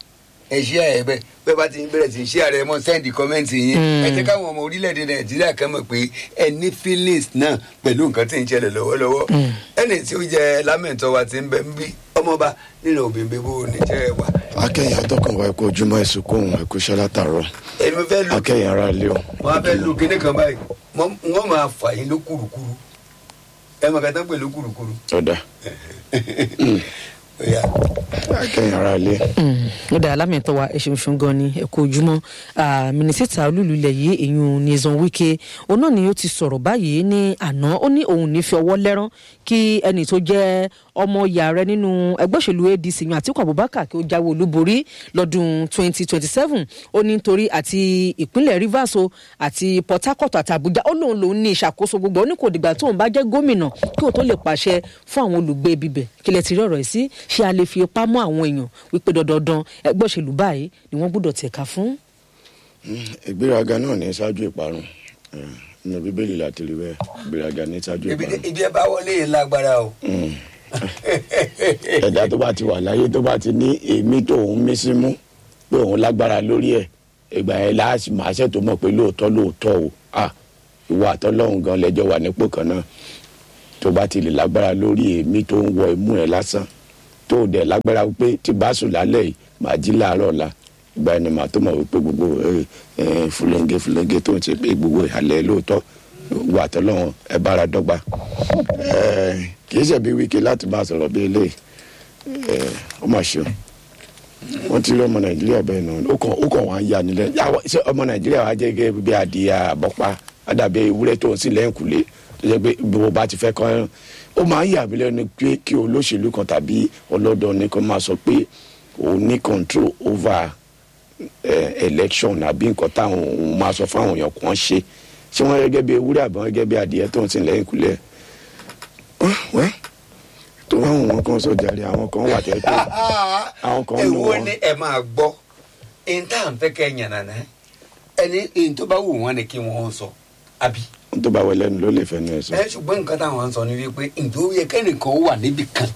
ẹ ṣí ààrẹ bẹ́ẹ̀ bẹ́ẹ̀ bá ti ń bẹ̀rẹ̀ sí ṣí ààrẹ mọ́ sẹ́ndì kọ́mẹ́ǹtì yín ẹ jẹ́ káwọn ọmọ orílẹ̀-èdè nàìjíríà kan mọ̀ pé ẹ ní feelings náà pẹ̀lú nǹkan tí ń ṣẹlẹ̀ lọ́wọ́lọ́wọ́ ẹni tí ó jẹ lámẹ̀ntọ́ wa ti ń bẹ ń bí ọmọọba nínú obìnrin bó ní jẹ́ wà. akẹ́yìn atọ́kùn wa ẹ̀kọ́ ojúmọ́ ẹ̀sùn kóhùn ẹ̀kú iṣẹ́ látàárọ̀ èmi fẹ́ lu akẹ́yìn ara ilé o. wọn á fẹ́ lu kíní kan báyìí wọ́n wọ́n máa fà yín ló kúrukúru ẹ mọ̀ kẹta pé ló kúrukúru. ọ̀dà Ó yá. akẹ́yìn ara ilé. ó dáa lámìtọ́ wa ẹ ṣeun ṣeun gan ni ẹ kú ojúmọ́ Ah, mínísítà olúlu ilẹ̀ yìí èyun nìzan wike òun náà ni ó ti sọ̀rọ̀ báyìí ní àná ó ní òun ní fi ọwọ́ lẹ́rán kí ẹni tó jẹ́ ọmọ ìyá rẹ̀ nínú ẹgbẹ́ òṣèlú adc yan àtiku abubakar kí ó jáwé olúborí lọ́dún 2027 ó ní nítorí àti ìpínlẹ̀ rivers o àti port harcourt àti abuja ó lóun lòun ní ìṣàkóso gbogbo ó ní kò dìgbà tóun bá jẹ́ gómìnà kí òun tó lè pàṣẹ fún àwọn olùgbé bíbẹ̀ kílẹ̀ ti rí ọ̀rọ̀ yìí sí ṣé a lè fi ipá mọ́ àwọn èèyàn wípé dandandan ẹgbẹ́ òṣèlú báyìí ni wọ́n gbọ́dọ̀ tẹ̀ka fún. ìgbéraga náà ní ṣáájú ìparun Eh, nínú bíbélì láti rí bẹ́ẹ̀ ìgbéraga ní ṣáájú ibi ìparun. ibi ẹ bá wọlé yìí lágbára o. ẹ̀dá tó bá ti wà láyé tó bá ti ní èmi tó òun mí sí mú pé òun lágbára lórí ẹ̀ ìgbà yẹn láàṣì máa ṣe tó mọ̀ pé lóòótọ́ lóòótọ́ o à ìwọ àtọ́lọ́hún gan lẹ́jọ́ wà nípò kan náà tó bá ti lè lágbára lórí èmi tó ń wọ imú ẹ̀ lásán tó dẹ̀ lágbára pé tí bá sùn lálẹ́ yìí màá jí láàárọ̀ ọ̀la ìgbà yẹn ni màá tó mọ̀ wípé gbogbo ẹ, ẹ, fúlẹ́ńgé fúlẹ́ńgé tó ń ṣe pé gbogbo ìhàlẹ̀ lóòótọ́ ìwọ àtọ́lọ́hún ẹ bára dọ́gba Ẹ, kì í ṣẹ̀bi wíkẹ́ láti bá a sọ̀rọ̀ bí eléyìí ẹ, ó mà ṣe o wọ́n ti rí ọmọ nàìjíríà bẹ́ẹ̀ náà ó kàn ó kàn wá ń ya nílẹ̀ yàwó ṣé ọmọ nàìjíríà wá jẹ́ gẹ́gẹ́ bí adìyẹ àbọ̀pá àdàbí ewúrẹ́ tó ń sìn lẹ́yìnkùlé tó jẹ́ pé gbogbo bá ti fẹ́ kọ́ ẹ̀rùn ó máa ń yà mí lẹ́nu pé kí olóṣèlú kan tàbí ọlọ́dọ̀ nìkan máa sọ pé òun ní control over eh, election àbí nǹkan táwọn òun máa sọ fáwọn èèyàn kan ṣe ṣé wọ́n gẹ́gẹ́ bí ewúrẹ́ àbí wọ́n gẹ́gẹ́ bí adìyẹ tó ń sìn lẹ́yìnkùlé wẹ́ tó àwọn wọn kan sọ jàre àwọn kan wà tẹ́ pé àwọn kan lò èwo wọ́n. ni ẹ máa gbọ́ ẹni tá à ń fẹ́ kẹ́ ẹ yànnà náà ẹni èyí tó bá wù wọ́n ni kí wọ́n sọ àbí. ohun tó bá wọ lẹ́nu ló lè fẹ́ nu ẹ̀ sọ. ẹ ṣùgbọ́n nǹkan táwọn ń sọ ni wípé ǹjẹ́ ó yẹ kẹ́nìkan ó wà níbì kan.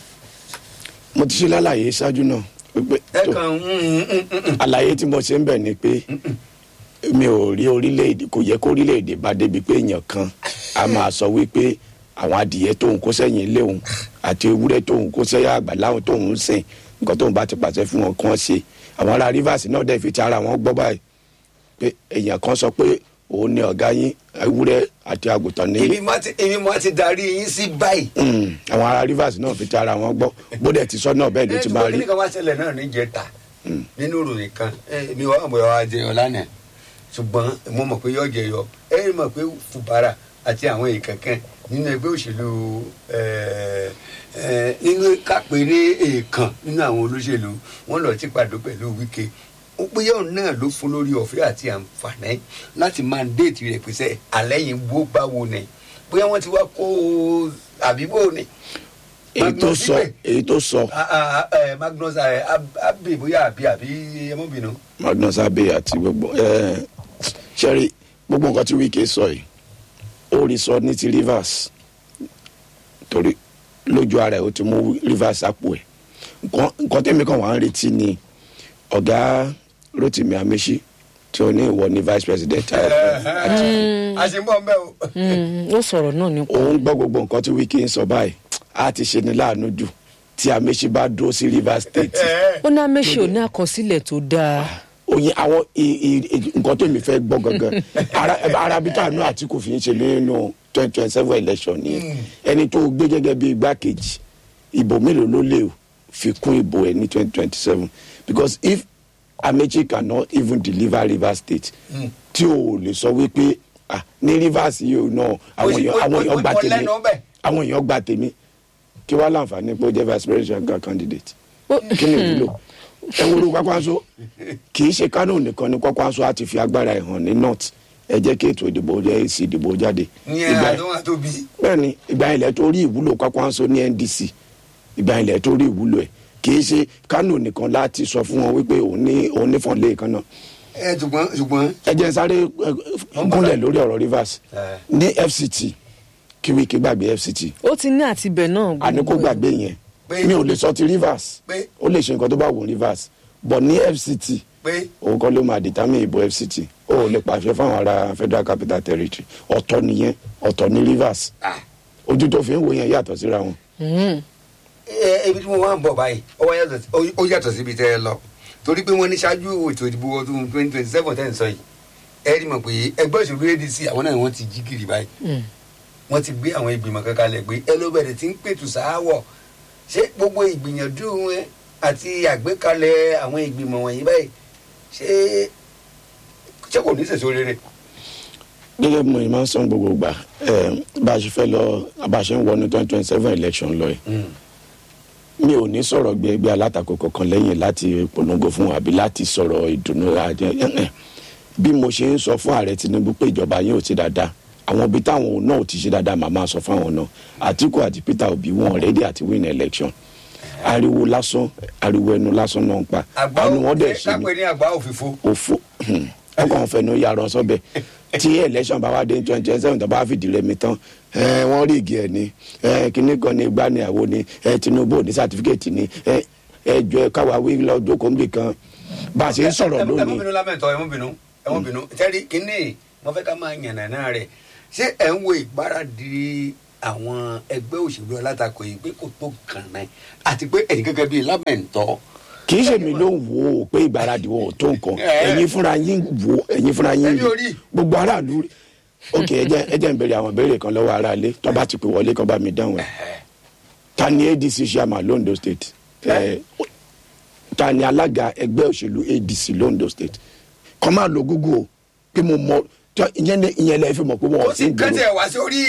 mo ti ṣe lálàyé ṣáájú náà wípé ẹ tó kàn ń ń ń ń ń. àlàyé tí mo ṣe ń bẹ̀ ni pé mi ò rí orílẹ̀-èdè kò yẹ kó orílẹ̀-èdè bá débi pé èèyàn kan a máa sọ wípé àwọn adìyẹ tóun kó sẹ́yìn ilé òun àti ewúrẹ́ tóun kó sẹ́yìn àgbà láwọn tóun ń sìn nǹkan tóun bá ti pàṣẹ fún wọn kàn ṣe àwọn ará rivers náà dẹ̀ fi ti ara wọn gbọ́ báyìí pé èèyàn kan sọ pé òun ni ọ̀gá yín ewúrẹ́ àti àgùntàn ní ibi má ti ibi má ti darí yín sí báyìí. Mm, àwọn ará rivers náà fi ti ara wọn gbọ́ bóde ti sọ náà bẹ́ẹ̀ ló ẹ ti ṣùgbọ́n máa rí kíní kan wá ṣẹlẹ̀ náà níjẹta nínú ìròyìn kan ẹ mi wà mọ̀ wá jẹyọ lánàá ṣùgbọ́n mo mọ̀ pé yọ jẹyọ ẹ mọ̀ pé fubara àti àwọn èèkàn kan nínú ẹgbẹ́ òṣèlú ẹ, ẹ, nínú kápẹ́ ní èèkàn nínú àwọn olóṣèlú wọn lọ ti pàdé pẹ̀lú wíkẹ́ ó pé yóò náà ló fún lórí ọ̀fẹ́ àti àǹfààní láti máa déètì rẹ̀ pèsè àlẹ́yìn bó báwo ni bóyá wọ́n ti wá kó o àbí bó ni èyí tó sọ èyí tó sọ Ah, ah, ah, eh, magnus eh, Ab- abbey bóyá àbí àbí ẹmọbìnú. magnus abbey àti gbogbo ẹ ṣẹ́rí gbogbo nǹkan tí wike sọ yìí ó rí sọ ní ti rivers torí lójú ara ẹ̀ ó ti mú rivers àpò ẹ̀ nǹkan nǹkan tẹ́mi kan wà ń retí ni ọ̀gá rotimi amechi tí ó ní ìwọ ní vice president àti a ṣe ń bọ̀ mbẹ́ o. Mm, ó sọ̀rọ̀ náà nípa òun gbọ́ gbogbo nǹkan tí wike ń sọ báyìí á ti ṣe ní láàánú jù tí amechi bá dúró sí rivers state ó ní amẹ́sì ò ní àkọsílẹ̀ tó dáa oyin àwọn i- i- i- nǹkan tó mi fẹ́ gbọ́ gangan ara arabita àánú àtìkù fi ń ṣe nínú twenty twenty seven election ni ẹni tó gbé gẹ́gẹ́ bí igbákejì ìbò mélòó ló lè fi kún ìbò ẹ̀ ní twenty twenty seven because if amechi cannot even deliver rivers state tí o lè sọ wípé ah ní rivers yìí o náà àwọn èèyàn àwọn èèyàn gba Mo tèmi lẹ́nu bẹ́ẹ̀. àwọn èèyàn gba tèmi kí wàá láǹfààní pé ó jẹ́ vice presidential candidate Ó- kí ni ìwúlò ẹ wo ló kwakwanso kì í ṣe kánò nìkan ni kwakwanso á ti fi agbára ẹ̀ hàn ní north ẹ jẹ́ kí ètò ìdìbò jẹ́ èsì ìdìbò jáde ní Ìgbà- àdó àtóbi. bẹ́ẹ̀ni ìgbà ilẹ̀ tó rí ìwúlò kwakwanso ní ndc ìgbà ilẹ̀ tó rí ìwúlò ẹ̀ kì í ṣe kánò nìkan láti sọ fún wọn wípé òun ní òun ní fọ̀nlé kan náà ẹ ṣùgbọ́n ṣùgbọ́n. ẹ jẹ́ sáré ẹ, gúnlẹ̀ lórí ọ̀rọ̀ rivers Eh. ní fct kí wíkì gbàgbé fct ó ti ní àtibẹ̀ náà àní kó gbàgbé yẹn Pé- mi ò lè sọ ti rivers Pé- ó lè ṣe nǹkan tó bá wù ú rivers bọ̀ ní fct pé òun kọ́ ló máa determine ìbò fct ó ò lè pàṣẹ fáwọn ará federal capital territory ọ̀tọ̀ nìyẹn ọ̀tọ̀ ní rivers ah, ojú tó fi ń wo yẹn yàtọ̀ síra wọn. ẹ ibi tí mo wá ń bọ̀ báyìí ó wá yàtọ̀ sí- ó- ó yàtọ̀ síbi tẹ́ ẹ lọ torí pé wọ́n ní ṣáájú ètò ìdìbò ọdún twenty twenty seven tẹ́ ń sọ yìí ẹ rí mọ̀ pé ẹgbẹ́ òṣèlú adc àwọn náà wọ́n ti jí gìrì báyìí wọ́n ti gbé àwọn ìgbìmọ̀ kankan lẹ̀ pé ẹ ló bẹ̀rẹ̀ tí ń pètù sááwọ̀ ṣé gbogbo ìgbìyànjú wọn àti àgbékalẹ̀ àwọn ìgbìmọ̀ wọ̀nyí báyìí ṣé ṣé kò ní sèso rere. gẹ́gẹ́ bí mo máa ń sọ gbogbo gbà ẹ̀ bá a ṣe fẹ́ lọ bá a ṣe ń wọnú twenty twenty seven election lọ yìí mi ò ní sọ̀rọ̀ gbé ẹgbẹ́ alátakò kankan lẹ́yìn láti polongo fún wa àbí láti sọ̀rọ̀ ìdùnnú àjẹ ẹ̀hẹ̀. bí mo ṣe ń sọ fún ààrẹ tinubu pé ìjọba yín ò ti dáadáa àwọn ibi táwọn náà ò ti ṣe dáadáa màá máa sọ fáwọn náà àtìkù àti peter obi wọn ready àti win election ariwo lásán ariwo ẹnu lásán náà ń pa àgbà àánú wọn dẹ̀ ṣe kápẹ́ ni ní àgbà òfìfo. òfò ọkàn fẹnu yàrá sọbẹ tí election bá wá dé twenty twenty seven tó bá fìdí rẹmi tán ẹ, wọ́n rí igi ẹ ní ẹ, kinní kan ní gbá ní àwo ní ẹ, tinubu ò ní sátífíkẹ́tì ní ẹ, ẹjọ́ ẹ káwa wí lọ jókòó níbì kan bá a ṣe ń sọ̀rọ̀ ẹ mú lónìí bínú lámẹ́tọ̀ ẹ mú bínú ẹ mú bínú tẹ́rí kínní mo fẹ́ ká máa yànnà náà rẹ̀ ṣé ẹ̀ ń wo ìgbáradì àwọn ẹgbẹ́ òṣèlú alátakò yìí pé kò tó kàn náà àti pé ẹ̀yin gẹ́gẹ́ bíi lámẹ́ntọ́ kì í ṣe mi ló ń wò ó pé ìgbáradì wọn ò tó nǹkan Ẹ. ẹ̀yin fúnra yín wò ó ẹ̀yin fúnra yín Ẹni rí orí. gbogbo aráàlú rí ok ẹ jẹ́ ẹ jẹ́ ń béèrè àwọn ìbéèrè kan lọ́wọ́ aráalé tó bá ti pè wọlé kan bá mi dáhùn ẹ̀ ta ni adc chairman londo state ẹ ta ni alága ẹgbẹ́ òṣèlú adc londo state kọ́ máa lo google o pé mo mọ tó ìyẹn lẹ ìyẹn lẹ fi mọ̀ pé wọn ó ò sì sí gbòòrò kẹ́tẹ̀ wá sórí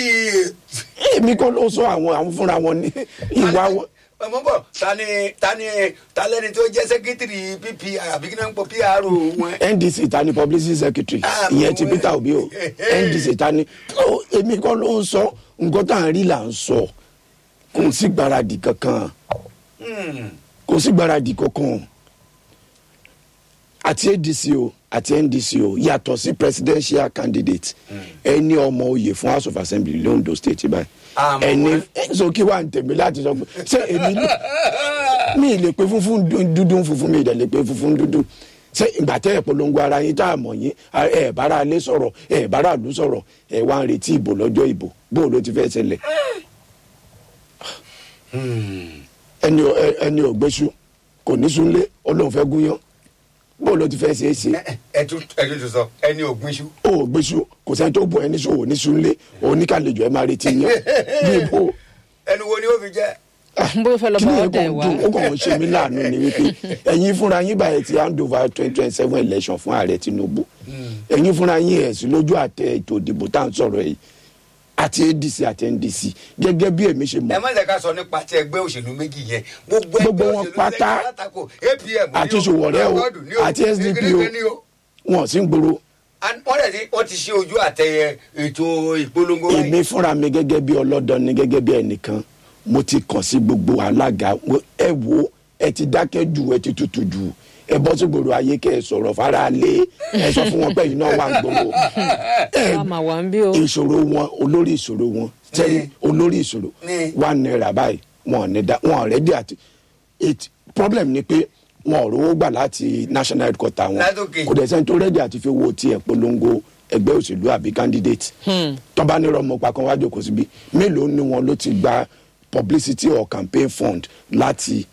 èmi kọ́ ló sọ àwọn àwọn fúnra wọn ní ìwà wọn ọmọ bọ̀ ta ni ta ni ta lẹ́ni tó jẹ́ sẹ́kítìrì ppr àbí kí náà ń pọ̀ pr wọn. ndc ta ni publicity secretary Ah, ìyẹn ti mo- peter obi o ndc ta ni ó, èmi kọ́ ló ń sọ nǹkan tá à ń rí là ń sọ kò sí gbáradì kankan Hmm. kò sí gbáradì kankan àti adc o àti ndc o yàtọ̀ sí presidential candidate ẹni ọmọ oyè fún house of assembly londo state báyìí Àmọ́ ẹni wọ́n- ẹ, so kí wàá ń tẹ̀mí láti sọ pé ṣé èmi lè mi lè pe funfun dú- dúdú funfun mi lè pe funfun dúdú ṣé ìgbà tẹ́ ẹ̀ polongo ara yín tá a mọ̀ yín a- ẹ̀ bára alẹ́ sọ̀rọ̀ ẹ̀ bára àlú sọ̀rọ̀ ẹ̀ wá ń retí ìbò lọ́jọ́ ìbò bó ló ti fẹ́ ṣẹlẹ̀ Hmm. ẹni ò- ẹ- ẹni ò gbéṣu kò ní sunlé olóhùn fẹ́ gúnyán bó ló ti fẹ́ ṣe é ṣe Ẹ- ẹ tún ẹ tún tún sọ ẹni ògbìn ṣu. ó ò gbéṣu kò sẹ́ni tó bọ̀ ẹni sọ ò ní sunlé oníkàlejò ẹ̀ máa retí yán bí ibo ẹnu wo ni ó fi jẹ́. bó fẹ́ lọ kí bá ni ọ ẹ̀kọ́ dẹ̀ wá. dùn ó kàn ń ṣe mí láàánú ni wípé ẹ̀yin fúnra yín báyìí ti hand over twenty twenty seven election fún ààrẹ tinubu ẹ̀yin fúnra yín ẹ̀ sí lójú àtẹ ètò ìdìbò tá à ń sọ̀rọ̀ yìí àti adc àti ndc gẹ́gẹ́ bí èmi ṣe ẹ mọ̀ má jẹ́ ká sọ nípa ti ẹgbẹ́ òṣèlú méjì yẹn gbogbo Gbogbo ẹgbẹ́ wọn òṣèlú pátá lẹ́yìn alátakò apm ní àti Sowore o, Lọ́gọ́dù ní o, àti SDP o. Kékeré ní o. wọn sí ń gbòòrò And wọ́n dẹ̀ ti wọ́n ti ṣe ojú àtẹ ètò ìpolongo báyìí. èmi fúnra mi gẹ́gẹ́ bí ọlọ́dọ̀ ni gẹ́gẹ́ bí ẹnìkan mo ti kàn sí gbogbo alága mo- ẹ wo ẹ ti dákẹ́ jù ẹ ti tutù jù ẹ bọ́ sí gbòòrò ayé kẹ́ ẹ sọ̀rọ̀ fara lé ẹ sọ fún wọn pé yìí náà wà ń gbòòrò ẹ a máa wà ń bí o. ìṣòro wọn olórí ìṣòro wọn sẹ́ni olórí ìṣòro Ní. one naira báyìí wọn ò ní dá wọn ò rẹ́dí àti it problem ni pé wọn ò rówó gbà láti national headquarter wọn Látòkè. kò dẹ̀ sẹ́ni tó rẹ́dí àti fi owó tiẹ̀ polongo ẹgbẹ́ òṣèlú àbí candidate tọ́ba ní rọmọ pa kan wájú kò síbi mélòó ni wọn ló ti gba publicity or campaign fund láti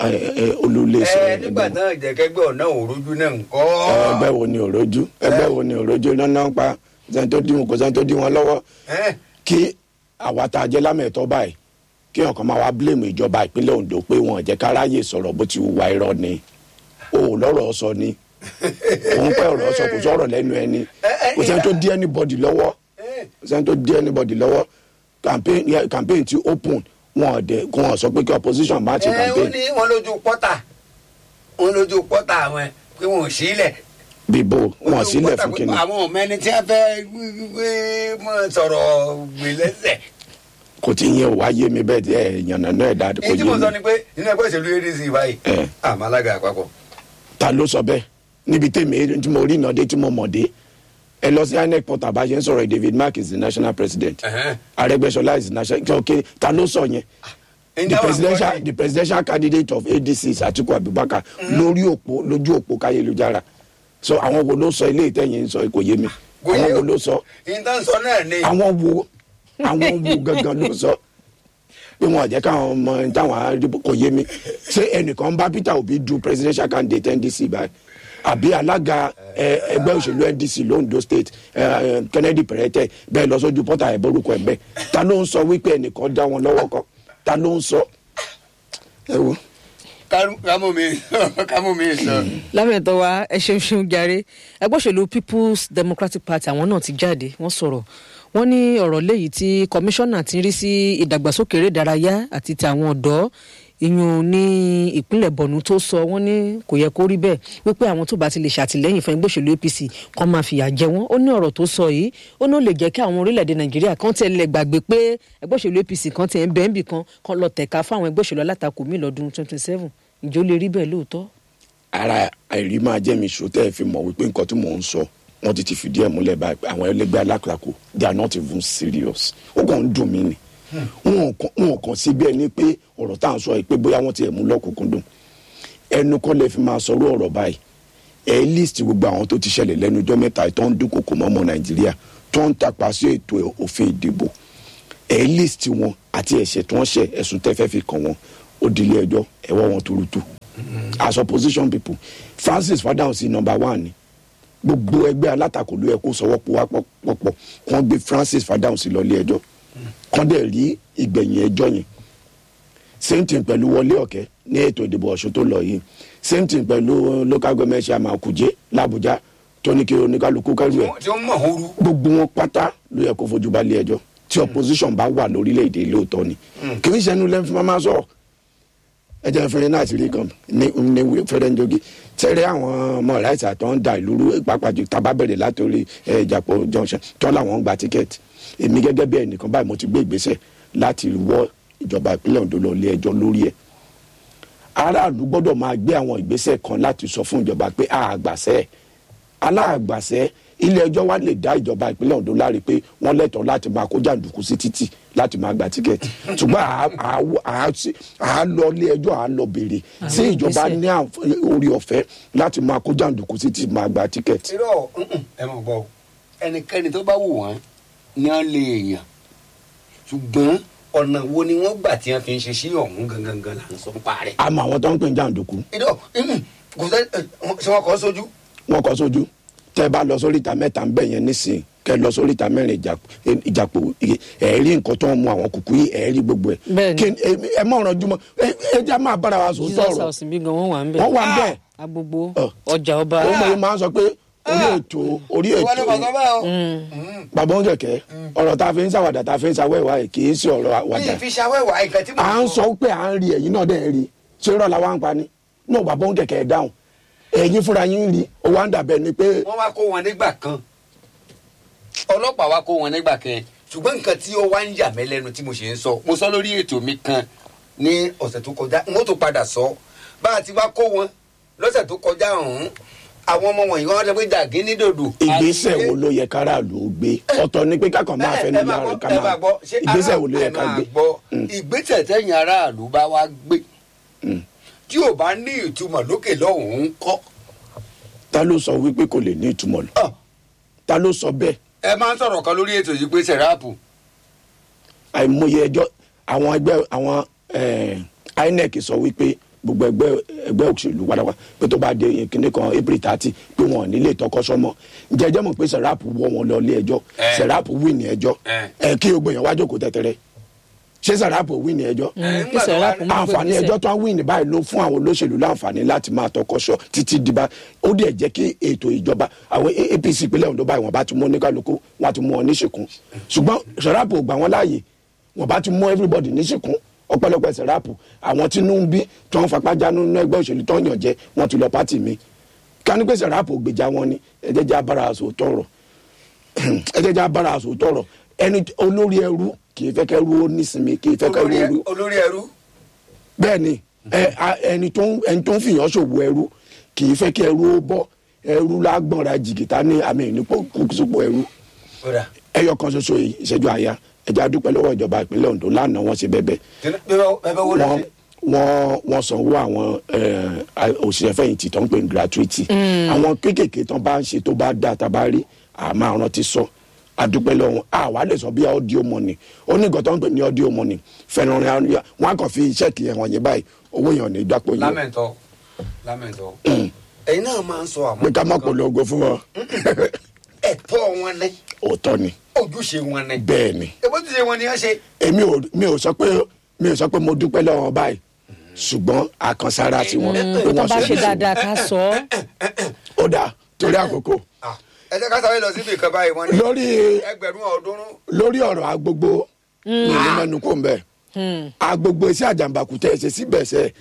olùléṣẹ́ ẹ nígbà náà ìjẹ́kẹ́gbẹ́ ọ̀nà òrojú náà ń kọ́. ẹgbẹ́ wo ni òrojú ẹgbẹ́ wo ni òrojú iná náà pa sẹ́ni tó dí wọn kò sẹ́ni tó dí wọn lọ́wọ́ Ẹ, kí àwa tá a jẹ́ lámẹ̀tọ́ báyìí kí ọkàn máa wá blame ìjọba ìpínlẹ̀ Ondo pé wọn ò jẹ́ káráyè sọ̀rọ̀ bó ti wùwà irọ́ ni o ò lọ́rọ̀ sọ ni òun pẹ́ ọ̀rọ̀ sọ kò sọ̀rọ̀ lẹ́nu ẹni kò sẹ́ni tó dí anybody lọ́wọ́ ẹ, kò sẹ́ni tó dí anybody lọ́wọ́ campaign yeah, campaign ti open wọn ò dé kó wọn sọ pé kí opposition má ti ẹ, ó campaign ní wọn lójú pọ́tà wọn lójú pọ́tà àwọn pé wọn ò sílẹ̀. bíbó wọn sílẹ̀ fún kíni àwọn ọmọ ẹni tí wọn fẹ́ gbé mọ sọ̀rọ̀ gbé lẹ́sẹ̀. kò tí yẹn wá yé mi bẹ́ẹ̀ tí ẹ yànnà náà dáa kò èyí tí yé mo sọ mi ni pé nínú ẹgbẹ́ òṣèlú adc báyìí Ẹ. àmọ́ alága àpapọ̀. ta ló sọ bẹ́ẹ̀ níbi tèmi tí mo rí iná dé tí mo mọ̀ dé ẹ lọ sí inec portal bá a ṣe ń sọ̀rọ̀ David Mark is the national president Ẹ̀hẹ́n. Arẹ́gbẹ́ṣọlá is the national ok ta ló sọ yẹn the Ǹjẹ́ àwọn presidential àgbọ̀dì? the presidential candidate of adc is atiku abubakar lórí òpó lójú òpó káyélujára so àwọn wo ló sọ ilé ìtẹ̀yìn sọ kò yé mi Kò yé àwọn wo o. ló sọ ìtàn sọ náà ni. àwọn wo àwọn wo gangan ló sọ pé wọn ò jẹ́ káwọn ọmọ táwọn àdìbò kò yé mi ṣé ẹnìkan bá peter obi du presidential candidate ndc báyìí àbí alága ẹ, ẹgbẹ́ òṣèlú ndc londo state ẹ, ẹ, kennedy pẹrẹtẹ bẹ́ẹ̀ lọ sójú pọ́tà ẹ̀ borúkọ ẹ̀ bẹ́ẹ̀ ta ló ń sọ wípé ẹnìkan dá wọn lọ́wọ́ kan ta ló ń sọ ẹ wo. Ká- kámú mi kámú mi sọ. lámẹ̀tọ́ wa ẹ ṣeun ṣeun jàre ẹgbẹ́ òṣèlú people's democratic party àwọn náà ti jáde wọ́n sọ̀rọ̀ wọ́n ní ọ̀rọ̀ léyìí tí kọmíṣánná ti ń rí sí ìdàgbàsókè eré ìdárayá àti ti àwọn ọ̀dọ́ ìyún ní ìpínlẹ̀ bọ̀nú tó sọ wọ́n ní kò yẹ kó rí bẹ́ẹ̀ wípé àwọn tó bá ti lè ṣàtìlẹ́yìn fún ẹgbẹ́ òṣèlú apc kan máa fìyà jẹ wọ́n ó ní ọ̀rọ̀ tó sọ yìí ó ní ó lè jẹ́ kí àwọn orílẹ̀-èdè nàìjíríà kan tẹ̀ lè gbàgbé pé ẹgbẹ́ òṣèlú apc kan tẹ̀ ń bẹ́ẹ̀ bì kan kan lọ tẹ̀ka fún àwọn ẹgbẹ́ òṣèlú alátakò míì lọ́dún twenty seven ìjọ lè rí bẹ́ẹ̀ lóòótọ́ ara àìrí máa jẹ́ mi ṣó tẹ́ ẹ fi mọ̀ wípé nǹkan tí mò ń sọ wọ́n ti ti fìdí ẹ̀ múlẹ̀ báyìí pé àwọn ẹlẹgbẹ́ alákòókò they are not even serious ó kàn ń dùn mí ni wọn ò kàn- wọn ò kàn sí bí ẹni pé ọ̀rọ̀ tá à ń sọ yìí pé bóyá wọ́n ti ẹ̀ mú lọ́kùnkúndùn ẹnu kọ́ lẹ fi máa sọ̀rọ̀ ọ̀rọ̀ báyìí ẹ list gbogbo àwọn tó ti ṣẹlẹ̀ lẹ́nu ọjọ́ mẹ́ta yìí tó ń dúnkokò mọ́ ọmọ nàìjíríà tó ń tàpá sí ètò òfin ìdìbò ẹ list wọn àti ẹ̀ṣẹ̀ tí wọ́n ṣẹ̀ ẹ̀sùn tẹ́fẹ́ fi kàn wọ́n ó dilé ẹjọ́ ẹ̀wọ́ wọn tuurutu as opposition people francis fadahunsi number one ni gbogbo ẹgbẹ́ alátakò ló yẹ kó sọwọ́ pọ̀ wá pọ̀pọ̀ kàn gbé francis fadahunsi lọ ilé ẹjọ́ kàn dẹ̀ rí ìgbẹ̀yìn ẹjọ́ yẹn same thing pẹ̀lú wọlé ọ̀kẹ́ ní ètò ìdìbò ọ̀ṣun tó lọ yìí same thing pẹ̀lú local government chairman kùjé làbújá tó ní kí oníkálukú kẹrù ẹ̀ tí ó mọ̀ ooru. gbogbo wọn pátá ló yẹ kó fojú balẹ̀ ẹjọ́ tí opposition bá wà lórílẹ̀‐èdè lóòótọ́ ni kì í ṣẹnu lẹ́nu fún máa sọ̀rọ̀ ẹ jẹ́ fẹ́rẹ́ náà ti rí kan ní ní fẹ́rẹ́ ń jogi tẹ́rẹ́ àwọn ọmọ ráìsì àtọ́ ń da ìlú rú pàápàá tábà bẹ̀rẹ̀ látòrí ẹ, ìjàpọ̀ junction tọ́ làwọn ń gba tíkẹ́ẹ̀tì èmi gẹ́gẹ́ bí ẹnìkan báyìí mo ti gbé ìgbésẹ̀ láti wọ́ ìjọba ìpínlẹ̀ Ondo lọ ilé ẹjọ́ lórí ẹ̀ aráàlú gbọ́dọ̀ máa gbé àwọn ìgbésẹ̀ kan láti sọ fún ìjọba pé àgbàṣẹ́ aláàgbàṣẹ́ ilé ẹjọ́ wa lè dá ìjọba ìpínlẹ̀ Ondo láre pé wọ́n lẹ́tọ̀ọ́ láti máa kó jàǹdùkú sí títì láti máa gba tíkẹ́ẹ̀tì ṣùgbọ́n à- à- à- sí- à á lọ ilé ẹjọ́ à á lọ béèrè sí Àwọn ìjọba ìgbésẹ̀. ní àǹf- orí ọ̀fẹ́ láti máa kó jàǹdùkú sí títì máa gba tíkẹ́ẹ̀tì. irọ́ mm-mm, ẹ mọ̀ gbọ́ o ẹnikẹ́ni tó bá wù wọ́n ni wọ́n lè yàn ṣùgbọ́n ọ̀nà wo ni wọ́n gbà tí wọ́n fi ń ṣe sí ọ̀hún gangan gan là ń sọ ń parẹ́. àmọ́ àwọn tó ń pè ní jàǹdùkú irọ́ mm-mm, kò sẹ́ ẹ, wọ́n- ṣé wọ́n kọ́ sójú. wọn kọ sójú tẹ bá lọ sóríta mẹ́ta ń bẹ yẹn nísìnyí kẹ lọ sóríta mẹ́rin ìjà- ìjàpò ẹ rí nǹkan tó ń mu àwọn kùkú yìí ẹ rí gbogbo ẹ Bẹ́ẹ̀ni. Kí- ẹ- ẹ mọ ọ̀ràn jùmọ̀ ẹ ẹ jẹ́ máa bára wa sọ jesus sọ̀rọ̀ house bí gan wọn wà ń bẹ wọ́n wà ń bẹ̀ agbogbo Ọ. ọjà ọba ó mọ̀ yín máa ń sọ pé orí ètò orí ìwọ ni ètò bàtọ́ bẹ́ẹ̀ o. bàbá oúnjẹ kẹ ọ̀rọ̀ tá a fi ń ṣàwàdà tá a fi ń ṣàwẹ́wà ẹ̀ kì í sí ọ̀rọ̀ mi àwàdà ì fi ṣàwẹ́wà nǹkan tí mo à ń sọ pé à ń rí ẹ̀yin náà dẹ̀ ń rí ṣé rọ̀ làwọn ń pa ni náà bàbá oúnjẹ kẹ ẹ̀ dáhùn ẹ̀yin fúnra yín ń rí ó wá ń dàbẹ̀ ni pé wọ́n wá kó wọn nígbà kan ọlọ́pàá wá kó wọn nígbà kan ṣùgbọ́n nǹkan tí ó wá ń yà mí lẹ́nu tí mo ṣe ń sọ mo sọ lórí ètò mi kan ní ọ̀sẹ̀ tó kọjá n ó tó padà sọ bá a ti wá kó wọn lọ́sẹ̀ tó kọjá ọ̀hún àwọn ọmọ wọ̀nyí wọ́n lọ pé dàgé ní dòdò. ìgbésẹ̀ àti- wo ló yẹ káràlú ó gbé ọ̀tọ̀ ni pé kákan máa Ẹ- fẹ́ ẹ ní máa lára gbọ́, ká ẹ máa máa gbọ́, ṣé ìgbésẹ̀ wo ló yẹ aráàlú- ká ẹ máa gbé. gbọ́, Mm. ìgbésẹ̀ tẹ̀yìn aráàlú bá wá gbé Mm. tí ò bá ní ìtumọ̀ lókè lọ́hùn-ún kọ́. ta ló sọ wípé kò lè ní ìtumọ̀ lọ Ọ̀, ta ló sọ bẹ́ẹ̀ ẹ máa ń sọ̀rọ̀ kan lórí ètò yìí pé sẹ̀ráàpù àìmọye ẹjọ́ àwọn ẹgbẹ́ àwọn eh, INEC sọ wípé gbogbo ẹgbẹ́ ẹgbẹ́ òṣèlú wàdàwà pé tó bá dé kíní kan april thirty pé wọn ò ní lè tọkọsọmọ jẹjẹ mọ̀ pé sẹ̀ráàpù wọ́ wọn lọ ilé ẹjọ́ Eh. sẹ̀ráàpù wí ní ẹjọ́ Eh. ẹ kí gbogbo èèyàn wá jókòó tẹ̀tẹ̀rẹ̀ ṣé sẹ̀ráàpù wí ní ẹjọ́ Eh, kí sẹ̀rá kún mọ́ àǹfààní gbèsè. ẹjọ́ tó ń wí ní báyìí ló fún àwọn olóṣèlú láǹfààní láti máa tọkọṣọ títí dìbà ó dẹ̀ jẹ́ kí ètò ìjọba àwọn A- APC ìpínlẹ̀ Ondo báyìí wọ́n bá ti mú oníkálukú wọ́n ti mú wọn níṣìkún ṣùgbọ́n sẹ̀ráàpù ò gbà wọ́n láàyè wọ́n bá ti mú everybody níṣìkún ọ̀pọ̀lọpọ̀ sẹ̀ráàpù àwọn tí inú ń bí tó ń fapá jánu nínú ẹgbẹ́ òṣèlú tó ń yàn jẹ wọ́n ti lọ pátì mi kání pé sẹ̀ráàpù ò gbèjà wọn ni ẹ jẹ́ jẹ́ abára aṣọ tọrọ ẹ jẹ́ jẹ́ abára aṣọ tọrọ ẹni olórí ẹrú kì í fẹ́ kẹ́rú ó nísinmi kì í fẹ́ kẹ́rú ó rú olórí ẹrú bẹ́ẹ̀ ni ẹ a- ẹni tó ń ẹni tó ń fìyàn ṣòwò ẹrú kì í fẹ́ kí ẹrú ó bọ́ ẹrú lágbọ̀nra jìgìtá ní àmì ìnípò kùsùpọ̀ ẹrú kódà ẹ ẹyọ kan ṣoṣo yìí ìṣẹ́jú àyà ẹja dúpẹ́ lọ́wọ́ ìjọba ìpínlẹ̀ Ondo lánàá wọ́n ṣe bẹ́bẹ́ bẹ́ẹ̀ wo wọ́n lẹ́sẹ̀. wọ́n wọ́n sanwó àwọn eh, òṣìṣẹ́ fẹ̀yìntì tó ń pè ní gratuity àwọn kéékèèké tó bá ń ṣe tó bá dá tá a bá rí àmọ́ àwọn ti sọ adúpẹ́ lọ́wọ́ àwa lè sọ bí audio money ó ní nǹkan tó ń pè ní audio money fẹ́ràn rẹ̀ wọ́n á kàn fi ṣẹ́ẹ̀kì yẹn wọ̀nyí báyìí owó yẹn ò ní dápò yẹn lámẹ̀ntọ́ lámẹ̀ntọ́ ẹ̀yin náà máa ń sọ àwọn pé ká má polongo fún wọn ẹ̀tọ́ wọn ní òótọ́ ni ojúṣe wọn ní. bẹ́ẹ̀ ni èbó ti ṣe wọn ni wọ́n ṣe. èmi ò mi ò sọ pé mi ò sọ pé mo dúpẹ́ lọ́wọ́ wọn báyìí ṣùgbọ́n àkànṣára tí wọ́n pé tó wọ́n bá ṣe ṣe dáadáa ká sọ ọ́. ó dáa torí àkókò Ah, ẹ jẹ́ ká sáré lọ síbi ìkan báyìí wọ́n ní lórí ẹgbẹ̀rún ọ̀ọ́dúnrún. lórí ọ̀rọ̀ agbogbo ní mẹ́nu kò ń bẹ̀ agbogbo iṣẹ́ àjàmbákú tẹ̀ ṣe síbẹ̀ ṣe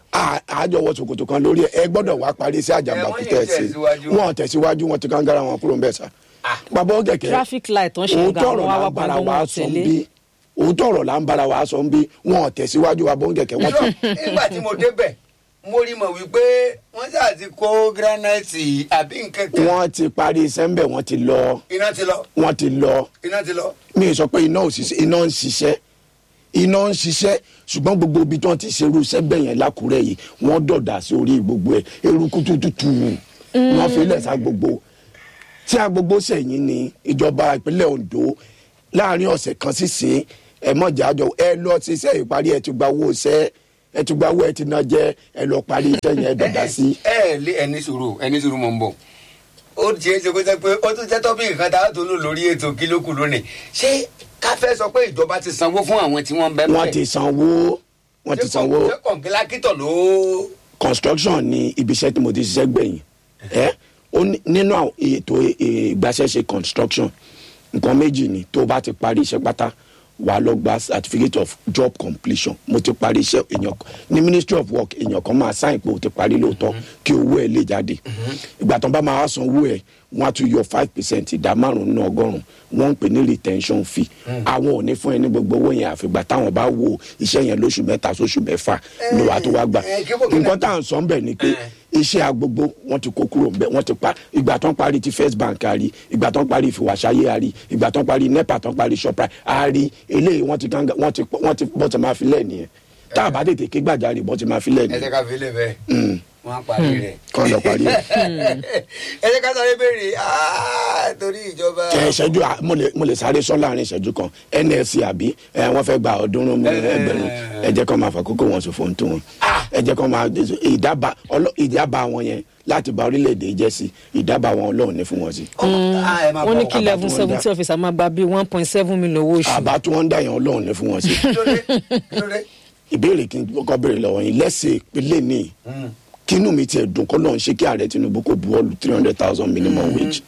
àjọwọ́ ṣòkòtò kan lórí ẹ gbọ́dọ̀ wá parí iṣẹ́ àjàmbákú wọ́n yìí tẹ̀ ṣe tẹ̀síwájú. wọn tẹ̀síwájú wọn ti kángára wọn kúrò ń bẹ̀ sá. bàbá ó kẹ̀kẹ́ traffic light tó ń ṣe òótọ́ nǹkan ọ̀rọ̀ àwọn là awakọ̀ ń bára ọgbọ́n wa wọn sọ ń tẹ̀lé. bí òótọ́ ọ̀rọ̀ là ń bára wa sọ ń bí wọn tẹ̀síwájú wa bó ń kẹ̀kẹ́ wọn ti nígbà tí mo débẹ̀ mo rí mọ̀ wípé wọ́n ṣáà ti kó gíránáìtì àbí nǹkan kan wọ́n ti parí iṣẹ́ ń bẹ̀ wọ́n ti lọ iná ti lọ wọ́n ti lọ iná ti lọ. mi ì sọ pé iná ò ṣiṣẹ́ iná ń ṣiṣẹ́ iná ń ṣiṣẹ́ ṣùgbọ́n gbogbo ibi tí wọ́n ti ṣerú iṣẹ́ bẹ̀yẹn lákùrẹ́ yìí wọ́n dọ̀dà sí orí gbogbo ẹ̀ eruku tútù wọ́n fi lẹ̀ sá gbogbo tí a gbogbo sẹ̀yìn ni ìjọba ìpínlẹ̀ Ondo láàrin ọ̀sẹ̀ kan sísìn ẹ mọ̀jà àjọ ẹ lọ ṣiṣẹ́ ìparí ẹ ti gba owó iṣẹ́ ẹ ti gba owó ẹ ti ná jẹ ẹ lọ parí iṣẹ́ yẹn ẹ dọ̀dà sí. ẹ ẹ lé ẹni sùúrù ẹni sùúrù mọ̀ ń bọ̀ ó ti ṣe é ṣe kó jẹ́ pé ó tún jẹ́ tọ́pìkì kan tá a tó lò lórí ètò kílókù lónìí ṣé ká fẹ́ sọ pé ìjọba ti sanwó fún àwọn tí wọ́n ń bẹ́ wọ́n ti sanwó wọ́n ti sanwó ṣé kọ̀ǹgílákítọ̀ ló. construction ni ibi iṣẹ́ tí mo ti ṣiṣẹ́ gbẹ̀yìn ẹ ó ní- nínú àwọn ètò ìgbàṣẹ́ṣe construction nǹkan méjì ni tó o bá ti parí iṣẹ́ pátá wà á lọ gba certificate of job completion mo ti parí iṣẹ́ èèyàn kan ní ministry of work èèyàn kan máa sáìn pé o ti parí lóòótọ́ kí owó ẹ lè jáde ìgbà tó ń bá máa wá san owó ẹ wọ́n á tún yọ five percent ìdá márùn nínú ọgọ́rùn wọ́n ń pè ní retention fee àwọn ò ní fún ẹ ní gbogbo owó yẹn àfìgbà táwọn bá wo iṣẹ́ yẹn lóṣù mẹ́ta sóṣù mẹ́fà ni wàá tó wá gbà ẹ, kí bò- nǹkan tá à ń sọ ń bẹ̀ ni pé iṣẹ́ agbogbo wọ́n ti kó kúrò ńbẹ̀ wọ́n ti pa ìgbà tó ń parí ti first bank a rí ìgbà tó ń parí ìfìwàsáyé a rí ìgbà tó ń parí nepa tó ń parí shoprite a rí eléyìí wọ́n ti gángan wọ́n ti wọ́n ti bọ́ ti máa fi lẹ̀ nìyẹn tá a bá tètè ké gbàjarè bọ́ ti máa fi lẹ̀ ẹ jẹ́ nìyẹn ká fi lè bẹ́ẹ̀ wọ́n á parí rẹ̀. kọ́ lọ parí ẹ̀. ẹ jẹ́ ká sáré béèrè ah, torí ìjọba. ẹ ìṣẹ́jú à- mo lè mo lè sáré sọ láàrin ìṣẹ́jú kan nlc àbí ẹ wọ́n fẹ́ gba ọ̀ọ́dúnrún mú ẹgbẹ̀rún ẹ jẹ́ kó máa fàkókò wọn sọ fún tòun ẹ jẹ́ kó máa ìdábà ọlọ́- ìdábà wọn yẹn láti ba orílẹ̀-èdè jẹ́ sí ìdábà wọn ọlọ́run ní fún wọn sí. Ah, ẹ máa wọ́n ní bọ̀. kí àbá level tí wọ́n seventy dá. officer máa gba bíi one point seven million owó oṣù. àbá tí wọ́n ń dà yẹn ọlọ́run ní fún wọn sí. Kí ló dé? Kí ló dé? ìbéèrè kí n kọ́kọ́ béèrè lọ́wọ́ yín lẹ́sẹ̀ ìpínlẹ̀ ní kínú mi tiẹ̀ dùn kọ́ lọ́n ṣe kí ààrẹ Tinubu kò buwọ́lù three hundred thousand minimum wage.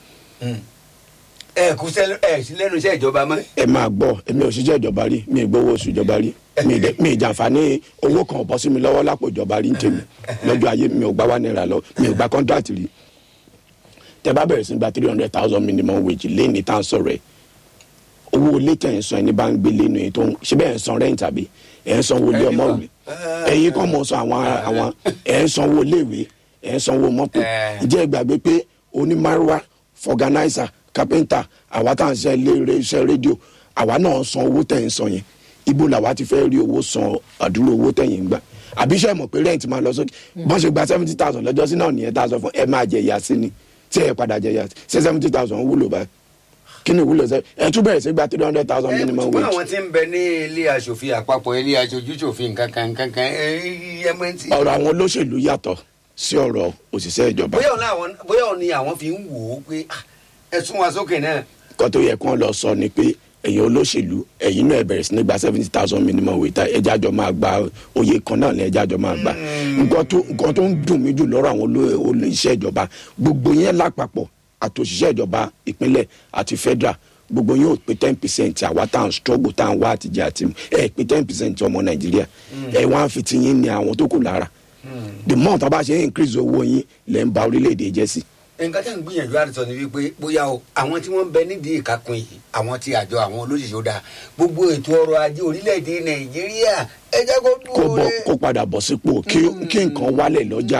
ẹ kú sẹ́lẹ̀ ẹ sí lẹ́nu iṣẹ́ ìjọba mọ́. ẹ máa gbọ́ èmi ò ṣiṣẹ́ ìjọba rí mi ì gbowó oṣù ìjọba rí mi ì dẹ- mi ì jàǹfààní owó kan ò bọ́ sí mi lọ́wọ́ lápò ìjọba rí ń tèmi lọ́jọ́ ayé mi ò gbá wá náírà lọ mi ò gba kọ́ńtrátì rí tẹ bá bẹ̀rẹ̀ sí gba three hundred thousand minimum wage lẹ́ni tá à ń sọ̀rọ̀ ẹ̀ owó ilé tẹ̀ ń san ẹni bá ń gbé lẹ́nu ẹ̀ tó ń ṣe bẹ́ẹ̀ ń san rent àbí ẹ̀ ń san owó ilé Ẹ̀yin ọmọ kan. ìwé ẹ̀yin kan mọ̀ san àwọn àwọn ẹ̀ ń san owó ilé ìwé ẹ̀ ń san owó mọ́tò Ẹ̀. ìjẹ́ ìgbàgbé pé onímàrúwá fọganáísà kápẹ́ńtà àwa tá à ń ṣe ilé iṣẹ́ rédíò àwa náà ń san owó tẹ̀ ń san yẹn ibo làwa ti fẹ́ rí owó san àdúró owó tẹ̀yìn ń gbà àbí iṣẹ́ mọ̀ pé rent máa lọ sókè bọ́n ṣe gba seventy thousand lọ́jọ́ sí náà nìyẹn tá a sọ fún ẹ máa jẹ ìyá sí ni tí ẹ padà jẹ ìyá sí ṣé seventy thousand wúlò báyìí kí ni ìwúlò sẹ ẹ tún bẹ̀rẹ̀ sí gba three hundred thousand ẹ minimum ṣùgbọ́n wage àwọn tí ń bẹ ní ilé aṣòfin àpapọ̀ ilé aṣojú ṣòfin kankan kankan ẹ mọ ti. ọ̀rọ̀ àwọn olóṣèlú yàtọ̀ sí ọ̀rọ̀ òṣìṣẹ́ ìjọba bóyá òun àwọn bóyá òun ni àwọn fi ń wò ó pé ah, ẹ sún wa sókè náà. kọ́ tó yẹ kán lọ sọ ni pé ẹ̀yin olóṣèlú ẹ̀yin náà ẹ bẹ̀rẹ̀ sí ní gba seventy thousand minimum wage tá ẹjẹ́ àjọ máa gba oyè kan náà ní ẹjẹ́ àjọ máa gba nǹkan tó nǹkan tó ń dùn mí jù lọ́rọ̀ àwọn oló- olóṣìṣẹ́ ìjọba gbogbo yẹn lápapọ̀ àtòṣìṣẹ́ ìjọba ìpínlẹ̀ àti federal gbogbo yóò pé ten percent àwa tá à ń struggle tá à ń wá àtijọ́ àti mu ẹ pé ten percent ọmọ nàìjíríà ẹ wá ń fi ti yín ní àwọn tó kù lára the more tá a bá ṣe ń increase owó yín lẹ́ ń ba orílẹ̀-èdè jẹ́ sí nǹkan tí à ń gbìyànjú àti sọ ni wípé bóyá o àwọn tí wọ́n ń bẹ nídìí ìkákun yìí àwọn tí àjọ àwọn olóṣìṣẹ́ ó dáa gbogbo ètò ọrọ̀ ajé orílẹ̀-èdè nàìjíríà ẹ jẹ́ kó kó dúró bọ lé. kó padà bọ̀ sípò kí kí nǹkan wálẹ̀ lọ́jà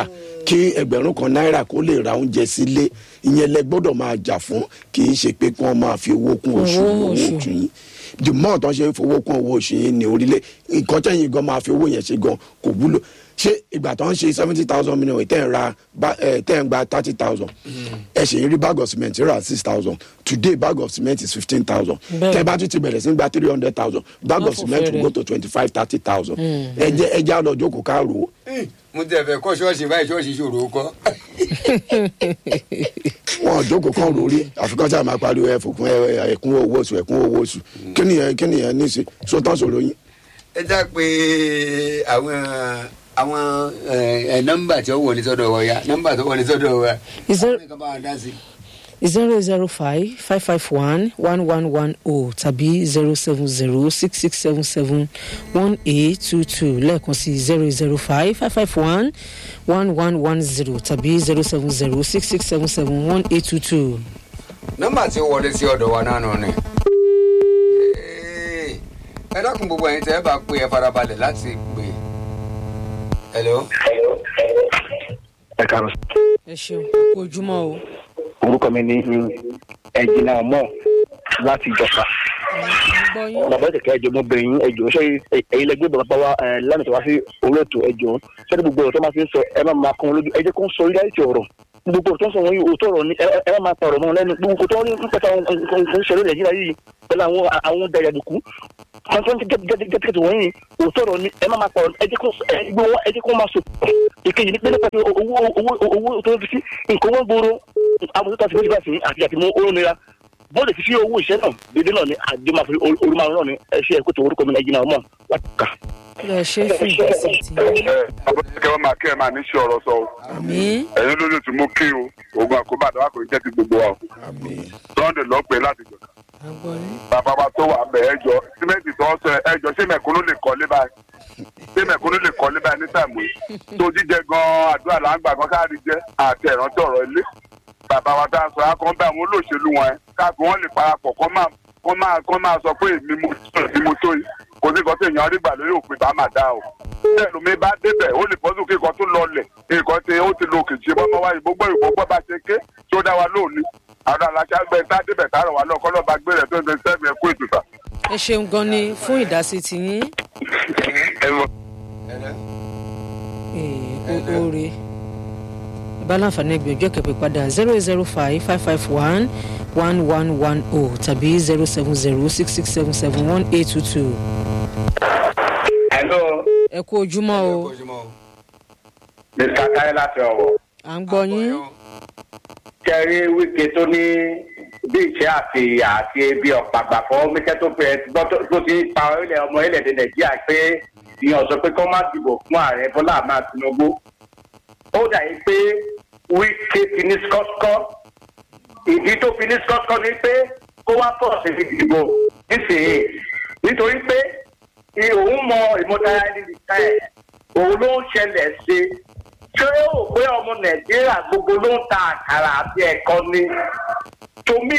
kí ẹgbẹ̀rún kan náírà kó lè ra oúnjẹ sílé ìyẹn lẹ gbọ́dọ̀ máa jà fún kì í ṣe pé kí wọ́n máa fi owó kún oṣù Owó owó oṣù. oṣù yín the more tó ń ṣe fowó kún owó oṣù yín ní orílẹ̀ nǹkan tẹ̀yìn gan máa fi owó yẹn ṣe gan kò wúlò ṣé ìgbà tó ń ṣe seventy thousand million tẹ̀ ń ra ba- eh, tẹ̀ ń gba thirty thousand ẹ ṣe ń rí bag of cement rà six thousand today bag of cement is fifteen thousand Bẹ́ẹ̀. tẹ bá tún ti bẹ̀rẹ̀ sí gba three hundred thousand bag Wọ́n of fò cement will fẹ́rẹ̀. go to twenty five thirty thousand ẹ jẹ́ ẹ já lọ jókòó ká rò ó mo tẹ̀ fẹ́ kọ́ ṣọ́ọ̀ṣì báyìí ṣọ́ọ̀ṣì ṣòro kọ́. wọn ò jókòó kan lórí àfikún sáà máa pariwo ẹ fòkun ẹ ẹkún owó oṣù ẹkún owó oṣù kí nìyẹn kí nìyẹn ní í ṣe sọtàn sọ̀rọ̀ yín. ẹ já pé àwọn àwọn ẹ, ẹ, nọ́mbà tí ó wọlé sọ́dọ̀ wa ya nọ́mbà tó wọlé sọ́dọ̀ wa. Is there- Àwọn kan bá wa dá sí. zero zero five five five one one one one o tàbí zero seven zero six six seven seven one eight two two lẹ́ẹ̀kan sí zero zero five five five one one one one zero tàbí zero seven zero six six seven seven one eight two two. nọ́mbà tí ó wọlé sí ọ̀dọ̀ wa náà nù ni. Ee, ẹ dákun gbogbo ẹ̀yin tẹ́ ẹ bá pé ẹ farabalẹ̀ láti pè. hello. ẹ káàárọ̀ ẹ ṣeun kú ojúmọ́ o. orúkọ mi ní ẹjìnà ọmọ láti ìjọba gbọ́ yín. bàbá ìtẹ̀kẹ́ ẹjọ́ mo bẹ̀rẹ̀ yín ẹjọ́ ṣé ẹ̀yin lẹgbẹ́ bàbá wa ẹ̀ lánàá tó wá sí orí ètò ẹjọ́ ṣé ní gbogbo ọ̀rọ̀ tó máa fi ń sọ ẹ má máa kàn wọ́n lójú ẹ jẹ́ kó ń sọ orí láìsí ọ̀rọ̀ gbogbo ọ̀rọ̀ tó ń sọ wọ́n yìí òótọ́ ọ̀rọ̀ ni ẹ ẹ má máa pa ọ̀rọ̀ mọ́ lẹ́nu gbogbo tó ń rí nípa àwọn ìṣẹ̀lẹ̀ nàìjíríà yìí pẹ̀lú àwọn àwọn dàyàdùkú àwọn tó ń gẹ́gẹ́gẹ́gẹ́ wọ́n yìí òótọ́ ọ̀rọ̀ ni ẹ má máa pa ọ̀rọ̀ ẹ jẹ́ kó ẹ gbé wọn ẹ jẹ́ kó máa sọ ìkejì ní pẹ́ẹ́lẹ́ pẹ́ẹ́lẹ́ owó owó owó tó ń fi sí nǹkan wọn gbòòrò àwọn tó ta sí méjì bá sí àti àti mú ó nira bọ́ọ̀lù fífi owó iṣẹ́ náà dédé náà ni àjọ máa fi orí máa náà ni ẹṣẹ́ ẹ̀kọ́ tó orúkọ mi nàìjíríà ọmọ wákà. ẹ ṣe fún ìgbésẹ̀ tí yín. abọ́sẹ̀kẹ́ wọn máa kí ẹ máa ní sí ọ̀rọ̀ sọ o àmín ẹ̀yin lójú tí mo kí o ogun àkóbá àdáwà kò ní jẹ́ ti gbogbo wa o sunday lọ pé láti jọ àgbọ̀ yín. bàbá wa tó wà bẹ̀ ẹ jọ símẹ́ǹtì tó ń sọ ẹ jọ ṣé mẹ̀kúnnù lè kọ́lé báyìí ṣé mẹ̀kúnnù lè kọ́lé báyìí ní tàìmù yìí tó jíjẹ gan-an àdúrà là ń gbà kan káàdì jẹ́ àti ẹ̀rántí ọ̀rọ̀ ilé bàbá wa tá a sọ akọ́ bá àwọn olóṣèlú wọn ẹ káàkiri wọn lè parapọ̀ kọ́ máa kọ́ máa kọ́ máa sọ pé èmi mo tó èmi mo tó yìí kò sí nǹkan tí èèyàn rí gbà lórí òpin bá máa dá o bẹ́ẹ̀ lómi bá débẹ̀ ó lè bọ́sùn kí nǹkan tó lọlẹ̀ nǹkan tí ó ti lo òkè ṣe bọ́mọ wáyé gbogbo ìgbọ́gbọ́ bá ṣe ké tí ó dá wa lóòní àwọn aláṣà gbẹ tá débẹ̀ tá rọ̀ wá lọ kọ́lọ́ bá gbé rẹ̀ tó ń ṣe sẹ́mi ẹ̀kú ètùtà. ẹ ṣeun gan ni fún ìdásí tí yín. Ee, o- oore bá láǹfààní ẹgbẹ̀jọ́ kẹ̀pẹ́ padà zero zero five five five one one one one o tàbí zero seven zero six six seven seven one eight two two. Hello, ẹ kú ojúmọ́ o Mr. Táyé láti ọ̀wọ̀. à ń gbọ́ yín. Kẹ́rí wíkẹ́ tó ní bí ìṣẹ́ àti ìyà àti ebi ọ̀pàgbà fọ́ mẹ́kẹ́ tó fẹ́ gbọ́ tó- tó ti pa orílẹ̀ ọmọ orílẹ̀-èdè Nàìjíríà pé ìyàn sọ pé kó má dìbò fún ààrẹ Bọ́lá Ahmed Tinubu. Ó dà yí pé wíkẹ́ fi ní skọ́skọ́. Ìdí tó fi ní skọ́skọ́ ni pé kó wá pọ̀ sí ìdìbò nísìnyí. Nítorí pé òun mọ ìmọ̀tara ẹni nìkan ẹ̀ òun ló ń ṣẹlẹ̀ sí i ṣé ó pé ọmọ nàìjíríà gbogbo ló ń ta àkàrà àti ẹ̀kọ́ ni tomi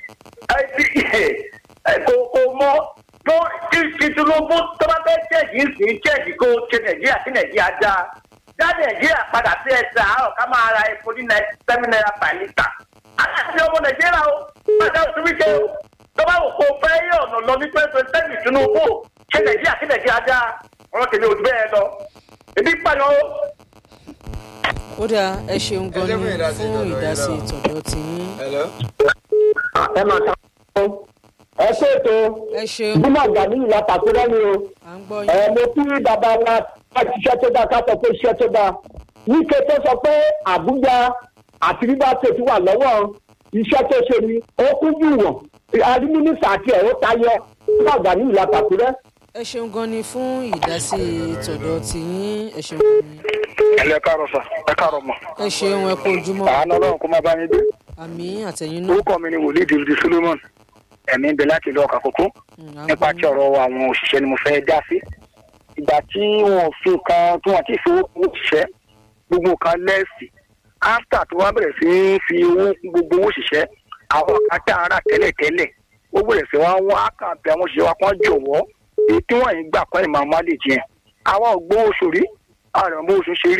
kò kò mọ bó tí tí tinubu tó bá fẹ́ jẹ́jì sí jẹ́jì kó ṣe nàìjíríà sí nàìjíríà dá dá nàìjíríà padà sí ẹsẹ̀ àárọ̀ ká máa ra epo ní seven naira per litre aláàfin ọmọ nàìjíríà o padà oṣù wíkẹ́ o tó bá wò kó fẹ́ yé ọ̀nà lọ ní twenty twenty seven tinubu ṣe nàìjíríà sí nàìjíríà dá ọ̀rọ̀ tèmi ò jù bẹ́ẹ̀ lọ ebi pààyàn o ó dáa ẹ ṣeun gan Ẹ jẹ́ ni fún ìdásí fún tọ̀dọ̀ yín ìdásí náà. tọ̀dọ̀ tí yín. hello. ẹ máa ta ọ ẹ ṣètò ẹ ṣeun bímọ gani ìlà pàtóra ni o à ń gbọ́ ẹ yín. mo kí bàbá wa láti iṣẹ́ tó dáa ká sọ pé iṣẹ́ tó dáa wíkẹ́ tó sọ pé àbújá àti rivers state wà lọ́wọ́ iṣẹ́ tó ṣe ni ó kún jù wọ̀n arímínísà àti ẹ̀rọ tayọ bímọ gani ìlà pàtóra. ẹ ṣeun gan ni fún ìdásí tọ̀dọ̀ tí yín ẹ ṣeun gan ni. ẹ káàárọ̀ sà ẹ káàárọ̀ mọ̀ ẹ ṣeun ẹ kú ojúmọ́ àánú ọlọ́run kó má bá yín dé àmì àtẹ̀yìn náà. orúkọ mi ni wòlíì david solomon ẹ̀mí ń bẹ láti ìlú ọkà kókó Mm, à ń nípa gbọ́ tí yín. ọ̀rọ̀ àwọn òṣìṣẹ́ ni mo fẹ́ dá sí ìgbà tí wọn ò fi nǹkan tí wọn ti fi owó kún òṣìṣẹ́ gbogbo nǹkan lẹ́ẹ̀sì áfítà tó wá bẹ̀rẹ̀ sí í fi owó kún gbogbo owó òṣìṣẹ́ àwọn kátà ara tẹ́lẹ̀tẹ́lẹ̀ ó bẹ̀rẹ̀ sí wá wọ́n á kàn bí àwọn òṣìṣẹ́ wa kàn jọ̀wọ́ èyí tí wọ́n yìí gbà kọ́ ìmọ̀ àmọ́ lè jẹ́ àwa ò gbowó oṣù rí àwọn ọmọ oṣù ṣe rí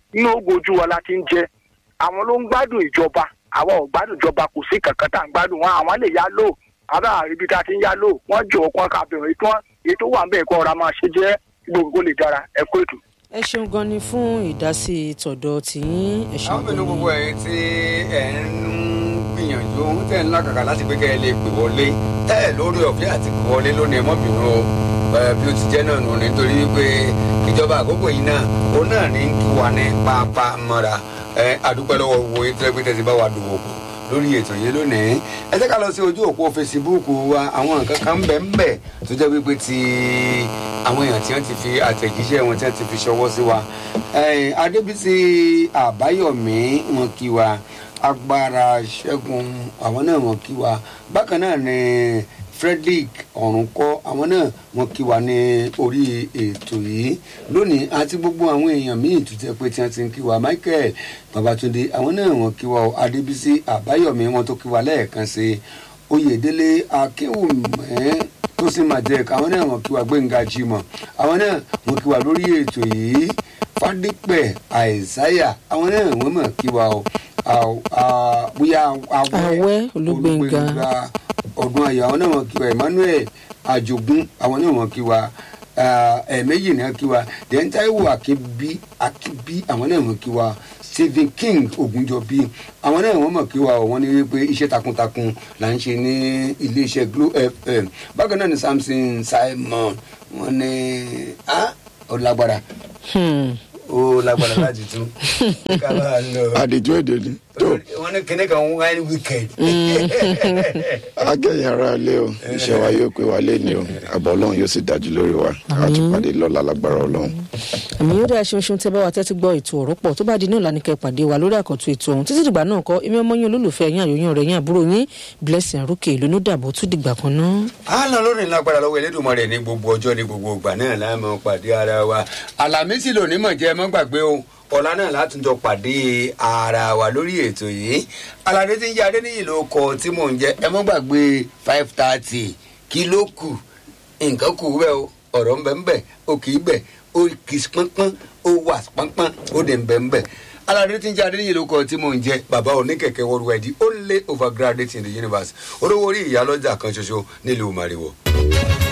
inú ogun ojú wa la ti ń jẹ àwọn ló ń gbádùn ìjọba àwọn ò gbádùn ìjọba kò sí kankan tá à ń gbádùn wọn àwọn lè yá lò àbá ibi tá a ti ń yá lò wọn jọ ọkàn kábìrin ètò èyí tó wà ń bẹ̀ kọ́ ọ̀rá máa ṣe jẹ́ gbogbo lè dára ẹ kó ètò. ẹ ṣeun gan ni fún ìdásí tọ̀dọ̀ tìyín ẹ ṣeun àwọn gan mẹ́nu ni. gbogbo ẹ̀ tí ẹ̀ ń gbìyànjú tẹ̀ ń lákàkà láti pé kẹ́ ẹ lè pè wọlé tẹ́ ẹ̀ lórí ọ̀fẹ́ àti pè wọlé lónìí ẹ mọ́ bínú o ẹ, bí ó ti jẹ́ náà nù nítorí pé ìjọba àkókò yìí náà òun náà ní kí wà ní pápá mọ́ra ẹ àdúpẹ́ lọ́wọ́ wo ètò ẹgbẹ́ tẹ̀sí bá wa dòwò pọ̀ lórí ètò yìí lónìí ẹ jẹ́ ká lọ sí ojú òpó fesibúùkù wa àwọn nǹkan kan ń bẹ ń bẹ tó jẹ́ wípé ti àwọn èèyàn tí wọ́n ti fi àtẹ̀jíṣẹ́ wọn tí wọ́n ti fi ṣọwọ́ sí wa Eh, adébísí àbáyọ̀mí wọn kí wa agbára ṣẹ́gun àwọn náà wọn kí wa bákan náà ni frederick ọ̀rùnkọ́ àwọn náà wọn kí wa ní orí ètò yìí lónìí àti gbogbo àwọn èèyàn míì tó jẹ́ pé tí wọ́n ti ń kí wa michael babatunde àwọn náà wọn kí wa o adébísí àbáyọ̀mí wọn tó kí wa lẹ́ẹ̀kan sí i oyèdélé akéwùmẹ́ tó sì máa jẹ́ ẹ̀ka àwọn náà wọn kí wa gbẹ̀ngà jimoh àwọn náà wọn kí wa lórí ètò yìí fadípẹ̀ àìsáyà àwọn náà wọ́n mọ̀ kí wa o Àw- à- bóyá Àwẹ́ Olúgbénga. ọdún ayọ̀ àwọn náà wọ́n kí wa emmanuel àjogún àwọn náà wọ́n kí wa Ah, ẹ̀ẹ̀mejì náà kí wa then taiwo akínbí akínbí àwọn náà wọ́n kí wa stephen king ogunjọbí àwọn náà wọ́n mọ̀ kí wa wọ́n ní wípé iṣẹ́ takuntakun là ń ṣe ní iléeṣẹ́ glo fm bákan náà ni samson simon wọ́n ní ah ó lágbára Hmm. ó lágbára láti tún ká bá a lọ àdìjú èdè ni tó wọ́n ní kíní kan wine weekend. akẹ́yìn ara ilé o iṣẹ́ wa yóò pé wa lé ní o àbọ̀ ọlọ́run yóò sì dájú lórí wa àtúpàdé lọ́la lágbára ọlọ́run. àmì yóò dáa ṣeun ṣeun tẹ bá wa tẹ́tí gbọ́ ètò ọ̀rọ̀ pọ̀ tó bá di náà lánìkẹ́ pàdé wa lórí àkọ́tún ètò ọ̀hún títí dìgbà náà kọ́ èmi ọmọ yín olólùfẹ́ yín àyòyìn ọ̀rẹ́ yín àbúrò yín blessing arókè lónú dàbọ̀ tún dìgbà kan náà. a lọ lórí lágbára lọ́wọ́ Elédùmarè ní gbogbo ọjọ́ ní gbogbo ìgbà náà láàmú pàdé ara wa Àlàmísì lónìí mọ̀ jẹ́ ẹ mọ́ gbàgbé o ọ̀la náà látúntọ̀ pàdé ara wa lórí ètò yìí aládé tí ń jẹ́ adéníyì ló kọ tí mò ń jẹ́ ẹ mọ́ gbàgbé five thirty kí ló kù nǹkan kù bẹ́ẹ̀ o ọ̀rọ̀ ń bẹ ń bẹ o kì í bẹ̀ o kì í pọ́npọ́n o wà pọ́npọ́n o dẹ̀ ń bẹ ń bẹ aládé tí ń jẹ́ adéníyì ló kọ tí mò ń jẹ́ bàbá oníkẹ̀kẹ́ worldwide only overgraduate in the universe olówó orí ìyálọ́jà kan ṣoṣo nílùú mariwo.